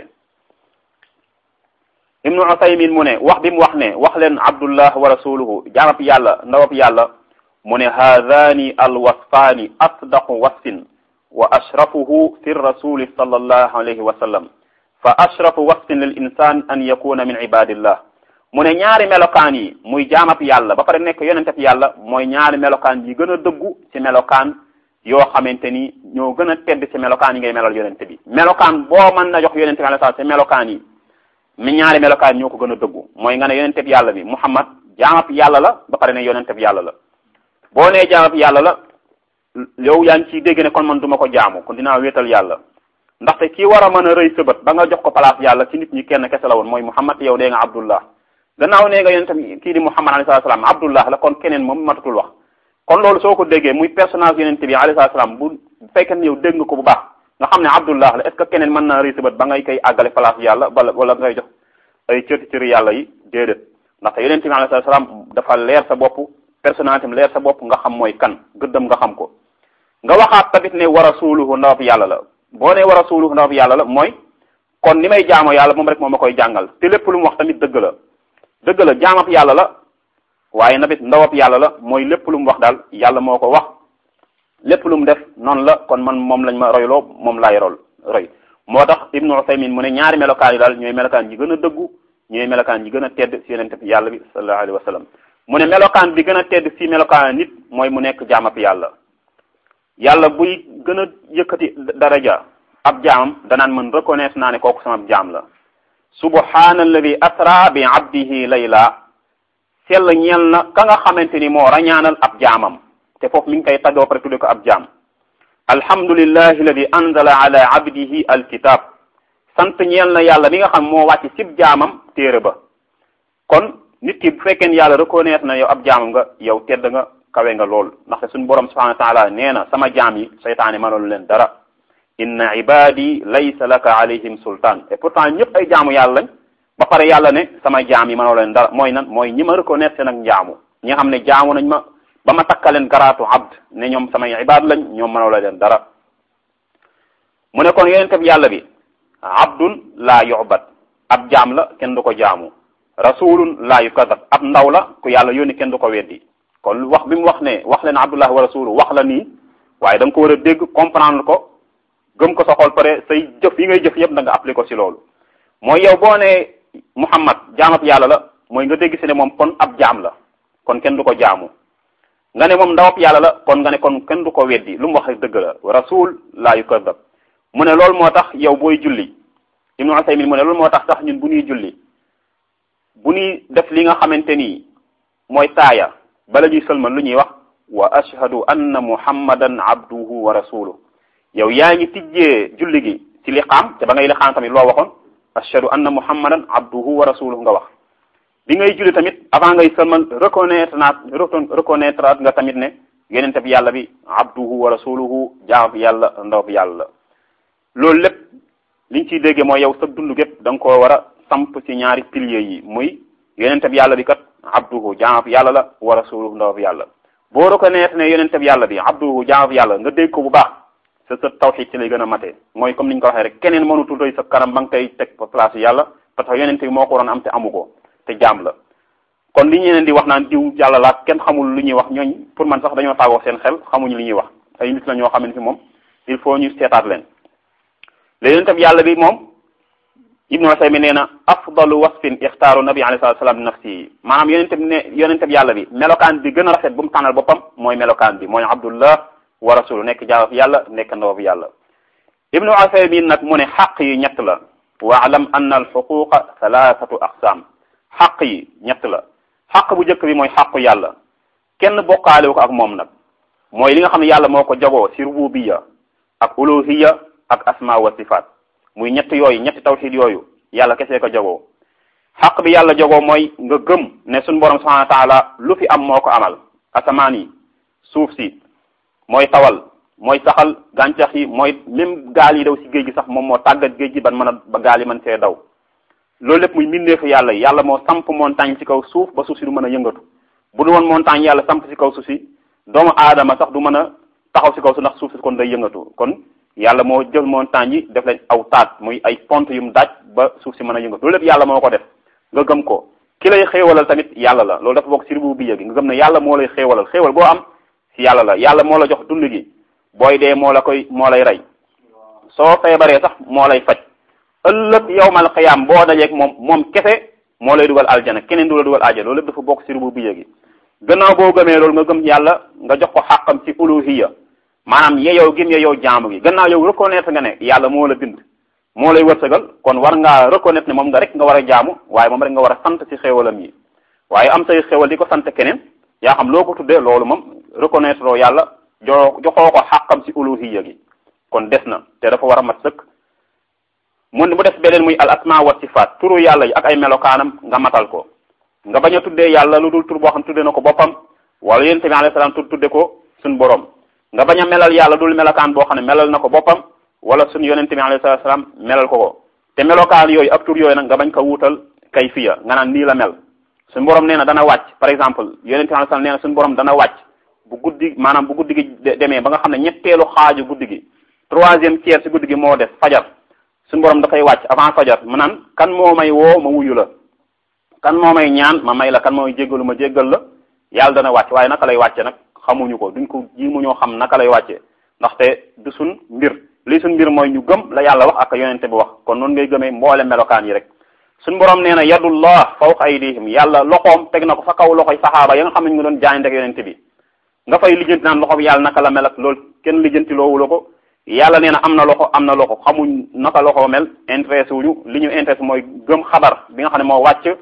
ibnu usaymin mu ne wax bi mu wax ne wax leen abdullah wa rasuluhu jaamab yàlla ndawab yàlla mu ne haadani alwasfaani asdaqu wasfin wa ashrafuhu fi rasuli sallallahu alayhi wa sallam fa ashrafu wasfin lil insan an yakuna min ibadillah mu ne ñaari melokaan yi muy jaamab yàlla ba pare nekk yonenteb yàlla mooy ñaari melokaan yi gën a dëggu ci melokaan yoo xamante ni ñoo gën a tedd ci melokaan yi ngay melal yonente bi melokaan boo mën na jox yonente bi alayhi salaam ci melokaan yi mi ñaari melokaan ñoo ko gën a dëggu mooy nga ne yonenteb yàlla bi muhammad jaamab yàlla la ba pare ne yonenteb yàlla la boo nee jaamab yàlla la yow yaa ngi ciy dégg ne kon man duma ko jaamu kon dinaa wéetal yàlla ndaxte kii war a mën a rëy sëbët ba nga jox ko place yàlla ci nit ñi kenn kese la woon mooy muhammad yow dee nga abdullah gannaaw nee nga yonente kii di muhammad alayhi salaam abdullah la kon keneen moom matatul wax kon loolu soo ko déggee muy personnage yonente bi alayhi salaam bu fekkee ne yow dégg nga ko bu baax nga xam ne abdullah la est ce que keneen mën naa rëy sëbët ba ngay koy àggale place yàlla wala wala ngay jox ay cëti cëri yàlla yi déedéet ndaxte yonente bi alayhi salaam dafa leer sa bopp personnalité am leer sa bopp nga xam mooy kan gëddam nga xam ko nga waxaat tamit ne wa rasuluhu ndawab yàlla la boo ne wa rasuluhu ndawab yàlla la mooy kon ni may jaamoo yàlla moom rek moom ma koy jàngal te lépp lu mu wax tamit dëgg la dëgg la jaamab yàlla la waaye nabit ndawab yàlla la mooy lépp lu mu wax daal yàlla moo ko wax lépp lu mu def noonu la kon man moom lañ ma royloo moom laay rol roy moo tax ibnu usaymin mu ne ñaari melokaan yi daal ñooy melokaan yi gën a dëggu ñooy melokaan yi gën a tedd si yonente bi yàlla bi sallallahu alayhi wa sallam mu ne melokaan bi gën a tedd si melokaan nit mooy mu nekk jaamab yàlla yàlla buy gën a yëkkati daraja ab jaamam danaan mën reconnaître naa ne kooku sama jaam la subhana alladi asra bi abdihi layla sell ñeel na ka nga xamante ni moo rañaanal ab jaamam te foofu mi ngi koy taggoo pare tudde ko ab jaam alhamdulillahi alladi anzala ala abdihi alkitab sant ñeel na yàlla mi nga xam moo wàcc cib jaamam téere ba kon nit ki bu fekkee yàlla reconnaître na yow ab jaamam nga yow tedd nga kawe nga lool ndaxte suñu borom subhanahu wa taala nee na sama jaam yi seytaane mënalu leen dara inna ibadi laysa laka alayhim sultan et pourtant ñëpp ay jaamu yàlla lañ ba pare yàlla ne sama jaam yi mënalu leen dara mooy nan mooy ñi ma reconnaître seen ak njaamu ñi nga xam ne jaamu nañ ma ba ma takkaleen garaatu abd ne ñoom samay ibaad lañ ñoom mënalu leen dara mu ne kon yonente bi yàlla bi abdun laa yu'bad ab jaam la kenn du ko jaamu rasulun laa yukadab ab ndaw la ku yàlla yónni kenn du ko weddi kon wax bi mu wax ne wax leen abdullah wa rasulu wax la nii waaye da nga ko war a dégg comprendre ko gëm ko sa xol pare say jëf yi ngay jëf yëpp da nga appliqué ko ci loolu mooy yow boo ne muhammad jaamab yàlla la mooy nga dégg si ne moom kon ab jaam la kon kenn du ko jaamu nga ne moom ndawab yàlla la kon nga ne kon kenn du ko weddi lu mu wax dëgg la rasul laa yukadab mu ne loolu moo tax yow booy julli ibnu usaymin mu ne loolu moo tax sax ñun bu ñuy julli bu ñuy def li nga xamante ni mooy taaya bala ñuy sëlman lu ñuy wax wa ashhadu anna muhammadan abduhu wa rasuluhu yow yaa ngi tijjee julli gi ci liqaam te ba ngay liqaam tamit loo waxoon ashhadu anna muhammadan abduhu wa rasuluhu nga wax bi ngay julli tamit avant ngay sëlman reconnaître naat reconnaître nga tamit ne yenente bi yàlla bi abduhu wa rasuluhu jaam bi yàlla ndaw bi yàlla loolu lépp liñ ciy déggee mooy yow sa dund gépp da nga koo war a samp ci ñaari piliers yi muy yonente bi yàlla bi kat abduhu jaamab yàlla la wa rasuluhu ndawab yàlla boo reconnaître ne yonente bi yàlla bi abduhu jaamab yàlla nga dégg ko bu baax sa sa tawxid ci lay gën a matee mooy comme ni ñu ko waxee rek keneen mënutul doy sa kanam ba nga koy teg place yàlla parce que yonente bi moo ko waroon am te amu ko te jaam la kon li ñeneen di wax naan diw yàlla la kenn xamul lu ñuy wax ñooñ pour man sax dañoo taagoo seen xel xamuñu li ñuy wax ay nit la ñoo xamante ni moom il faut ñu seetaat leen léegi yonente bi yàlla bi moom ibnu Usaymin nee na afdalu wasfin ixtaaru nabi alayhi salatu salaam nafsi maanaam yonente bi ne yonente bi yàlla bi melokaan bi gën a rafet bu mu tànnal boppam mooy melokaan bi mooy abdullah wa rasulu nekk jaamab yàlla nekk ndawab yàlla ibnu Usaymin nag mu ne xaq yi ñett la waalam anna al xuquqa thalathatu aqsam xaq yi ñett la xaq bu njëkk bi mooy xaqu yàlla kenn bokkaalewu ko ak moom nag mooy li nga xam ne yàlla moo ko jagoo ci rububiya ak uluhiya ak asma wa sifaat muy ñett yooyu ñetti tawxid yooyu yàlla kese ko jagoo xaq bi yàlla jagoo mooy nga gëm ne suñu borom subhanahu wa taala lu fi am moo ko amal asamaan yi suuf si mooy tawal mooy saxal gàncax yi mooy même gaal yi daw si géej gi sax moom moo tàggat géej gi ban mën a ba gaal yi mën see daw loolu lépp muy mbindeefu yàlla yi yàlla moo samp montagne ci kaw suuf ba suuf si du mën a yëngatu bu du woon montagne yàlla samp si kaw suuf si doomu aadama sax du mën a taxaw si kaw suuf ndax suuf si kon day yëngatu kon yàlla moo jël montagne yi def leen aw taat muy ay pont yu mu daaj ba suuf si mën a yëngatu loolu lépp yàlla moo ko def nga gëm ko ki lay xéewalal tamit yàlla la loolu dafa bokk si rubu bi gi nga gëm ne yàlla moo lay xéewalal xéewal boo am si yàlla la yàlla moo la jox dund gi booy dee moo la koy moo lay rey soo feebaree sax moo lay faj ëllëg yowmal xiyaam boo dajeeg moom moom kese moo lay dugal aljana keneen du la dugal aljana loolu lépp dafa bokk si rubu bi gi gannaaw boo gëmee loolu nga gëm yàlla nga jox ko xàqam ci uluhiya maanaam yeyow gim yeyow jaamu gi gannaaw yow reconnaître nga ne yàlla moo la bind moo lay wërsëgal kon war ngaa reconnaître ne moom nga rek nga war a jaamu waaye moom rek nga war a sant ci xéewalam yi waaye am say xéewal di ko sant keneen yaa xam loo ko tuddee loolu moom reconnaître loo yàlla jo joxoo ko xàqam ci uluhiya gi kon des na te dafa war a mat sëkk mun mu def beneen muy al asma wa sifaat turu yàlla yi ak ay melokaanam nga matal ko nga bañ a tuddee yàlla lu dul tur boo xam tuddee na ko boppam wala yonent bi alayhi salaam tur tudde ko suñ borom nga bañ a melal yàlla dul melokaan boo xam ne melal na ko boppam wala suñ yonent bi alayhi salaam melal ko ko te melokaan yooyu ak tur yooyu nag nga bañ ko wuutal kayfiya nga naan nii la mel suñ borom nee na dana wàcc par exemple yonent bi alayhi salaam nee na suñ borom dana wàcc bu guddi maanaam bu guddi gi demee ba nga xam ne ñetteelu xaaju guddi gi troisième tiers si guddi gi moo def fajar suñ borom dafay wàcc avant fajar mu naan kan moo may woo ma wuyu la kan moo may ñaan ma may la kan moo may jéggalu ma jéggal la yàlla dana wàcc waaye naka lay wàcce nag xamuñu ko duñ ko ji mu ñoo xam naka lay wàcce ndaxte du suñ mbir lii suñ mbir mooy ñu gëm la yàlla wax ak yonente bi wax kon noonu ngay gëmee mboole melokaan yi rek suñ borom nee na yadullah fawqa aydihim yàlla loxoom teg na ko fa kaw loxoy saxaaba ya nga xam ne ñu ngi doon jaayante ak yonente bi nga fay lijjanti naan loxo bi yàlla naka la mel ak loolu kenn lijjanti loowu la ko yàlla nee na am na loxo am na loxo xamuñ naka loxo mel intéressé wuñu li ñu intéressé mooy gëm xabar bi nga xam ne moo wàcc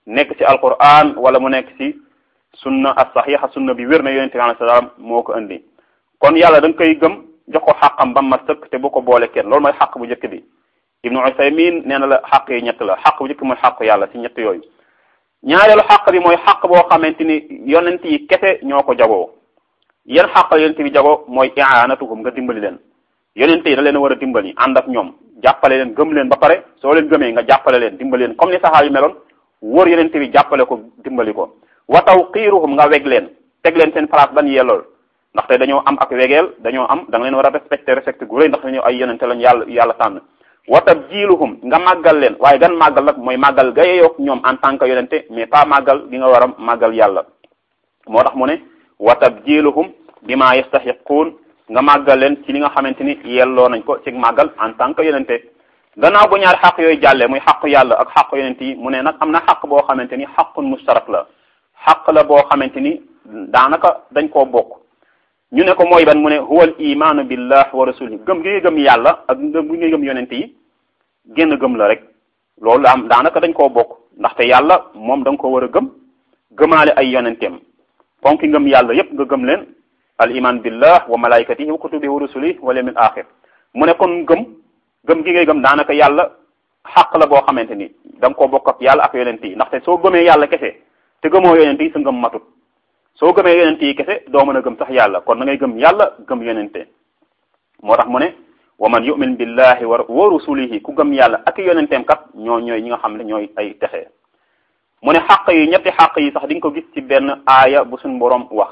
nekk ci alquran wala mu nekk ci sunna as saxiixa sunna bi wér na yonente bi alayhi salaam moo ko indi kon yàlla da nga koy gëm jox ko xàqam ba ma sëkk te bu ko boole kenn loolu mooy xàq bu njëkk bi ibnu usaymin nee na la xàq yi ñett la xàq bu njëkk mooy xàq yàlla ci ñett yooyu ñaareelu xàq bi mooy xàq boo xamante ni yonent yi kese ñoo ko jagoo yan xàq la yonent bi jagoo mooy i'anatuhum nga dimbali leen yonent yi da leen war a dimbali ànd ak ñoom jàppale leen gëm leen ba pare soo leen gëmee nga jàppale leen dimbali leen comme ni saxaaba yi meloon wóor yonent bi jàppale ko dimbali ko wa tawqiruhum nga weg leen teg leen seen place ban yellool ndaxte dañoo am ak wegeel dañoo am da nga leen war a respecté respecté gu rëy ndax dañoo ay yonente lañ yàlla yàlla tànn wa tabjiluhum nga màggal leen waaye gan màggal nag mooy màggal ga yeyoog ñoom en tant que yonente mais pas màggal gi nga war a màggal yàlla moo tax mu ne wa tabjiluhum bima yastahiquun nga màggal leen ci li nga xamante ni yelloo nañ ko ci màggal en tant que yonente gannaaw bu ñaari xaq yooyu jàllee muy xaqu yàlla ak xaqu yonente yi mu ne nag am na xaq boo xamante ni xaqun mustarak la xaq la boo xamante ni daanaka dañ koo bokk ñu ne ko mooy ban mu ne huwa al imaanu billah wa rasulihi gëm gi nga gëm yàlla ak gëm gi nga gëm yonente yi génn gëm la rek loolu am daanaka dañ koo bokk ndaxte yàlla moom da nga ko war a gëm gëmaale ay yonenteem ponki ngëm yàlla yépp nga gëm leen al iman billah wa malaikatihi wa kutubihi wa rusulihi wal yawmil axir mu ne kon gëm gëm gi ngay gëm daanaka yàlla xaq la boo xamante ni da nga koo bokk ak yàlla ak yonente yi ndaxte soo gëmee yàlla kese te gëmoo yonente yi sa ngëm matut soo gëmee yonente yi kese doo mën a gëm sax yàlla kon da ngay gëm yàlla gëm yonente moo tax mu ne wa man yu'min billahi wa wa rusulihi ku gëm yàlla ak yonenteem kat ñoo ñooy ñi nga xam ne ñooy ay texe mu ne xaq yi ñetti xaq yi sax di nga ko gis ci benn aaya bu suñ boroom wax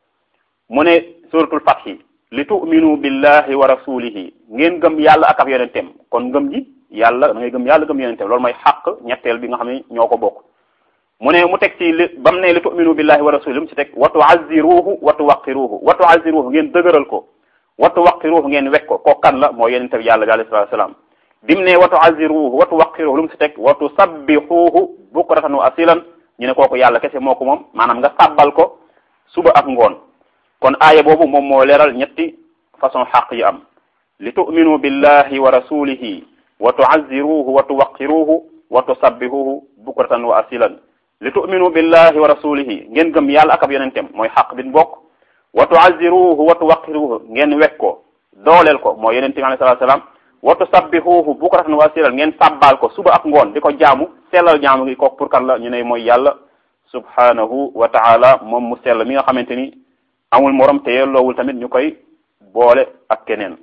mu ne suratul fathi li tu'minu billahi wa rasulihi ngeen gëm yàlla ak ab yonenteem kon ngëm ji yàlla da ngay gëm yàlla gëm yonenteem loolu mooy xaq ñetteel bi nga xam ne ñoo ko bokk mu ne mu teg ci li ba mu ne li tu'minu billahi wa rasulihi mu ci teg wa tu'azziruhu wa tuwaqqiruhu wa tu'azziruhu ngeen dëgëral ko wa tuwaqqiruhu ngeen wekk ko kooku kan la moo yonente bi yàlla bi alayhi salaatu salaam bi mu ne wa tu'azziruhu wa tuwaqqiruhu lu mu ci teg wa tusabbihuhu bukratan wa asilan ñu ne kooku yàlla kese moo ko moom maanaam nga sàbbal ko suba ak ngoon kon aaya boobu moom moo leeral ñetti façon xaq yi am li tu'minu billahi wa rasulihi wa tu'azziruhu wa tuwaqqiruhu wa tusabbihuhu bukratan wa asilan li tu'minu billahi wa rasulihi ngeen gëm yàlla ak ab yonenteem mooy xaq bin bokk wa tu'azziruhu wa tuwaqqiruhu ngeen wekk ko dooleel ko mooy yonente bi alayhi salaatu salaam wa tusabbihuhu bukratan wa asilan ngeen sàbbaal ko suba ak ngoon di ko jaamu sellal jaamu gi kooku pour kan la ñu ne mooy yàlla subhanahu wa ta'ala moom mu sell mi nga xamante ni amul morom te yelloowul tamit ñu koy boole ak keneen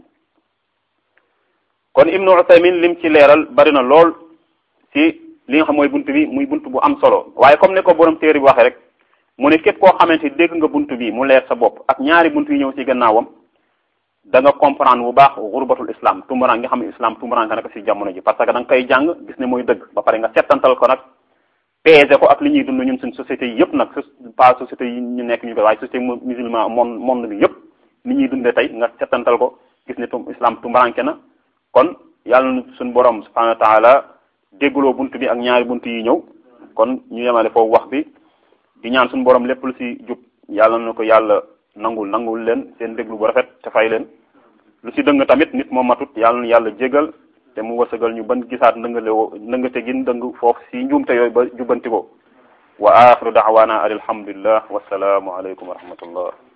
kon ibnu Usaymin lim ci leeral bari na lool ci li nga xam mooy bunt bi muy bunt bu am solo waaye comme ne ko borom téere bi waxee rek mu ne képp koo xamante ni dégg nga bunt bi mu leer sa bopp ak ñaari bunt yi ñëw ci gannaawam da nga comprendre bu baax xurbatul islam tumuraan nga xam ne islam tumuraan ka naka ci jamono ji parce que da nga koy jàng gis ne mooy dëgg ba pare nga settantal ko nag peese ko ak li ñuy dund ñun suñ société yi yëpp nag pas société yi ñu nekk ñu koy waaye société musulman monde monde bi yëpp ni ñuy dundee tey nga settantal ko gis ne tum islam tumuraanke na kon yàlla na suñ borom subhanahu wa taala déggloo bunt bi ak ñaari bunt yi ñëw kon ñu yemale foofu wax bi di ñaan suñu borom lépp lu ci jub yàlla na ko yàlla nangul nangul leen seen déglu bu rafet te fay leen lu ci dëng tamit nit moo matut yàlla na yàlla jégal te mu wërsëgal ñu ban gisaat ndëngale ndëngate gin dëng foofu ci njuumte yooyu ba jubbanti ko wa axiru daawaana an alhamdulillah wasalaamu aleykum wa rahmatullah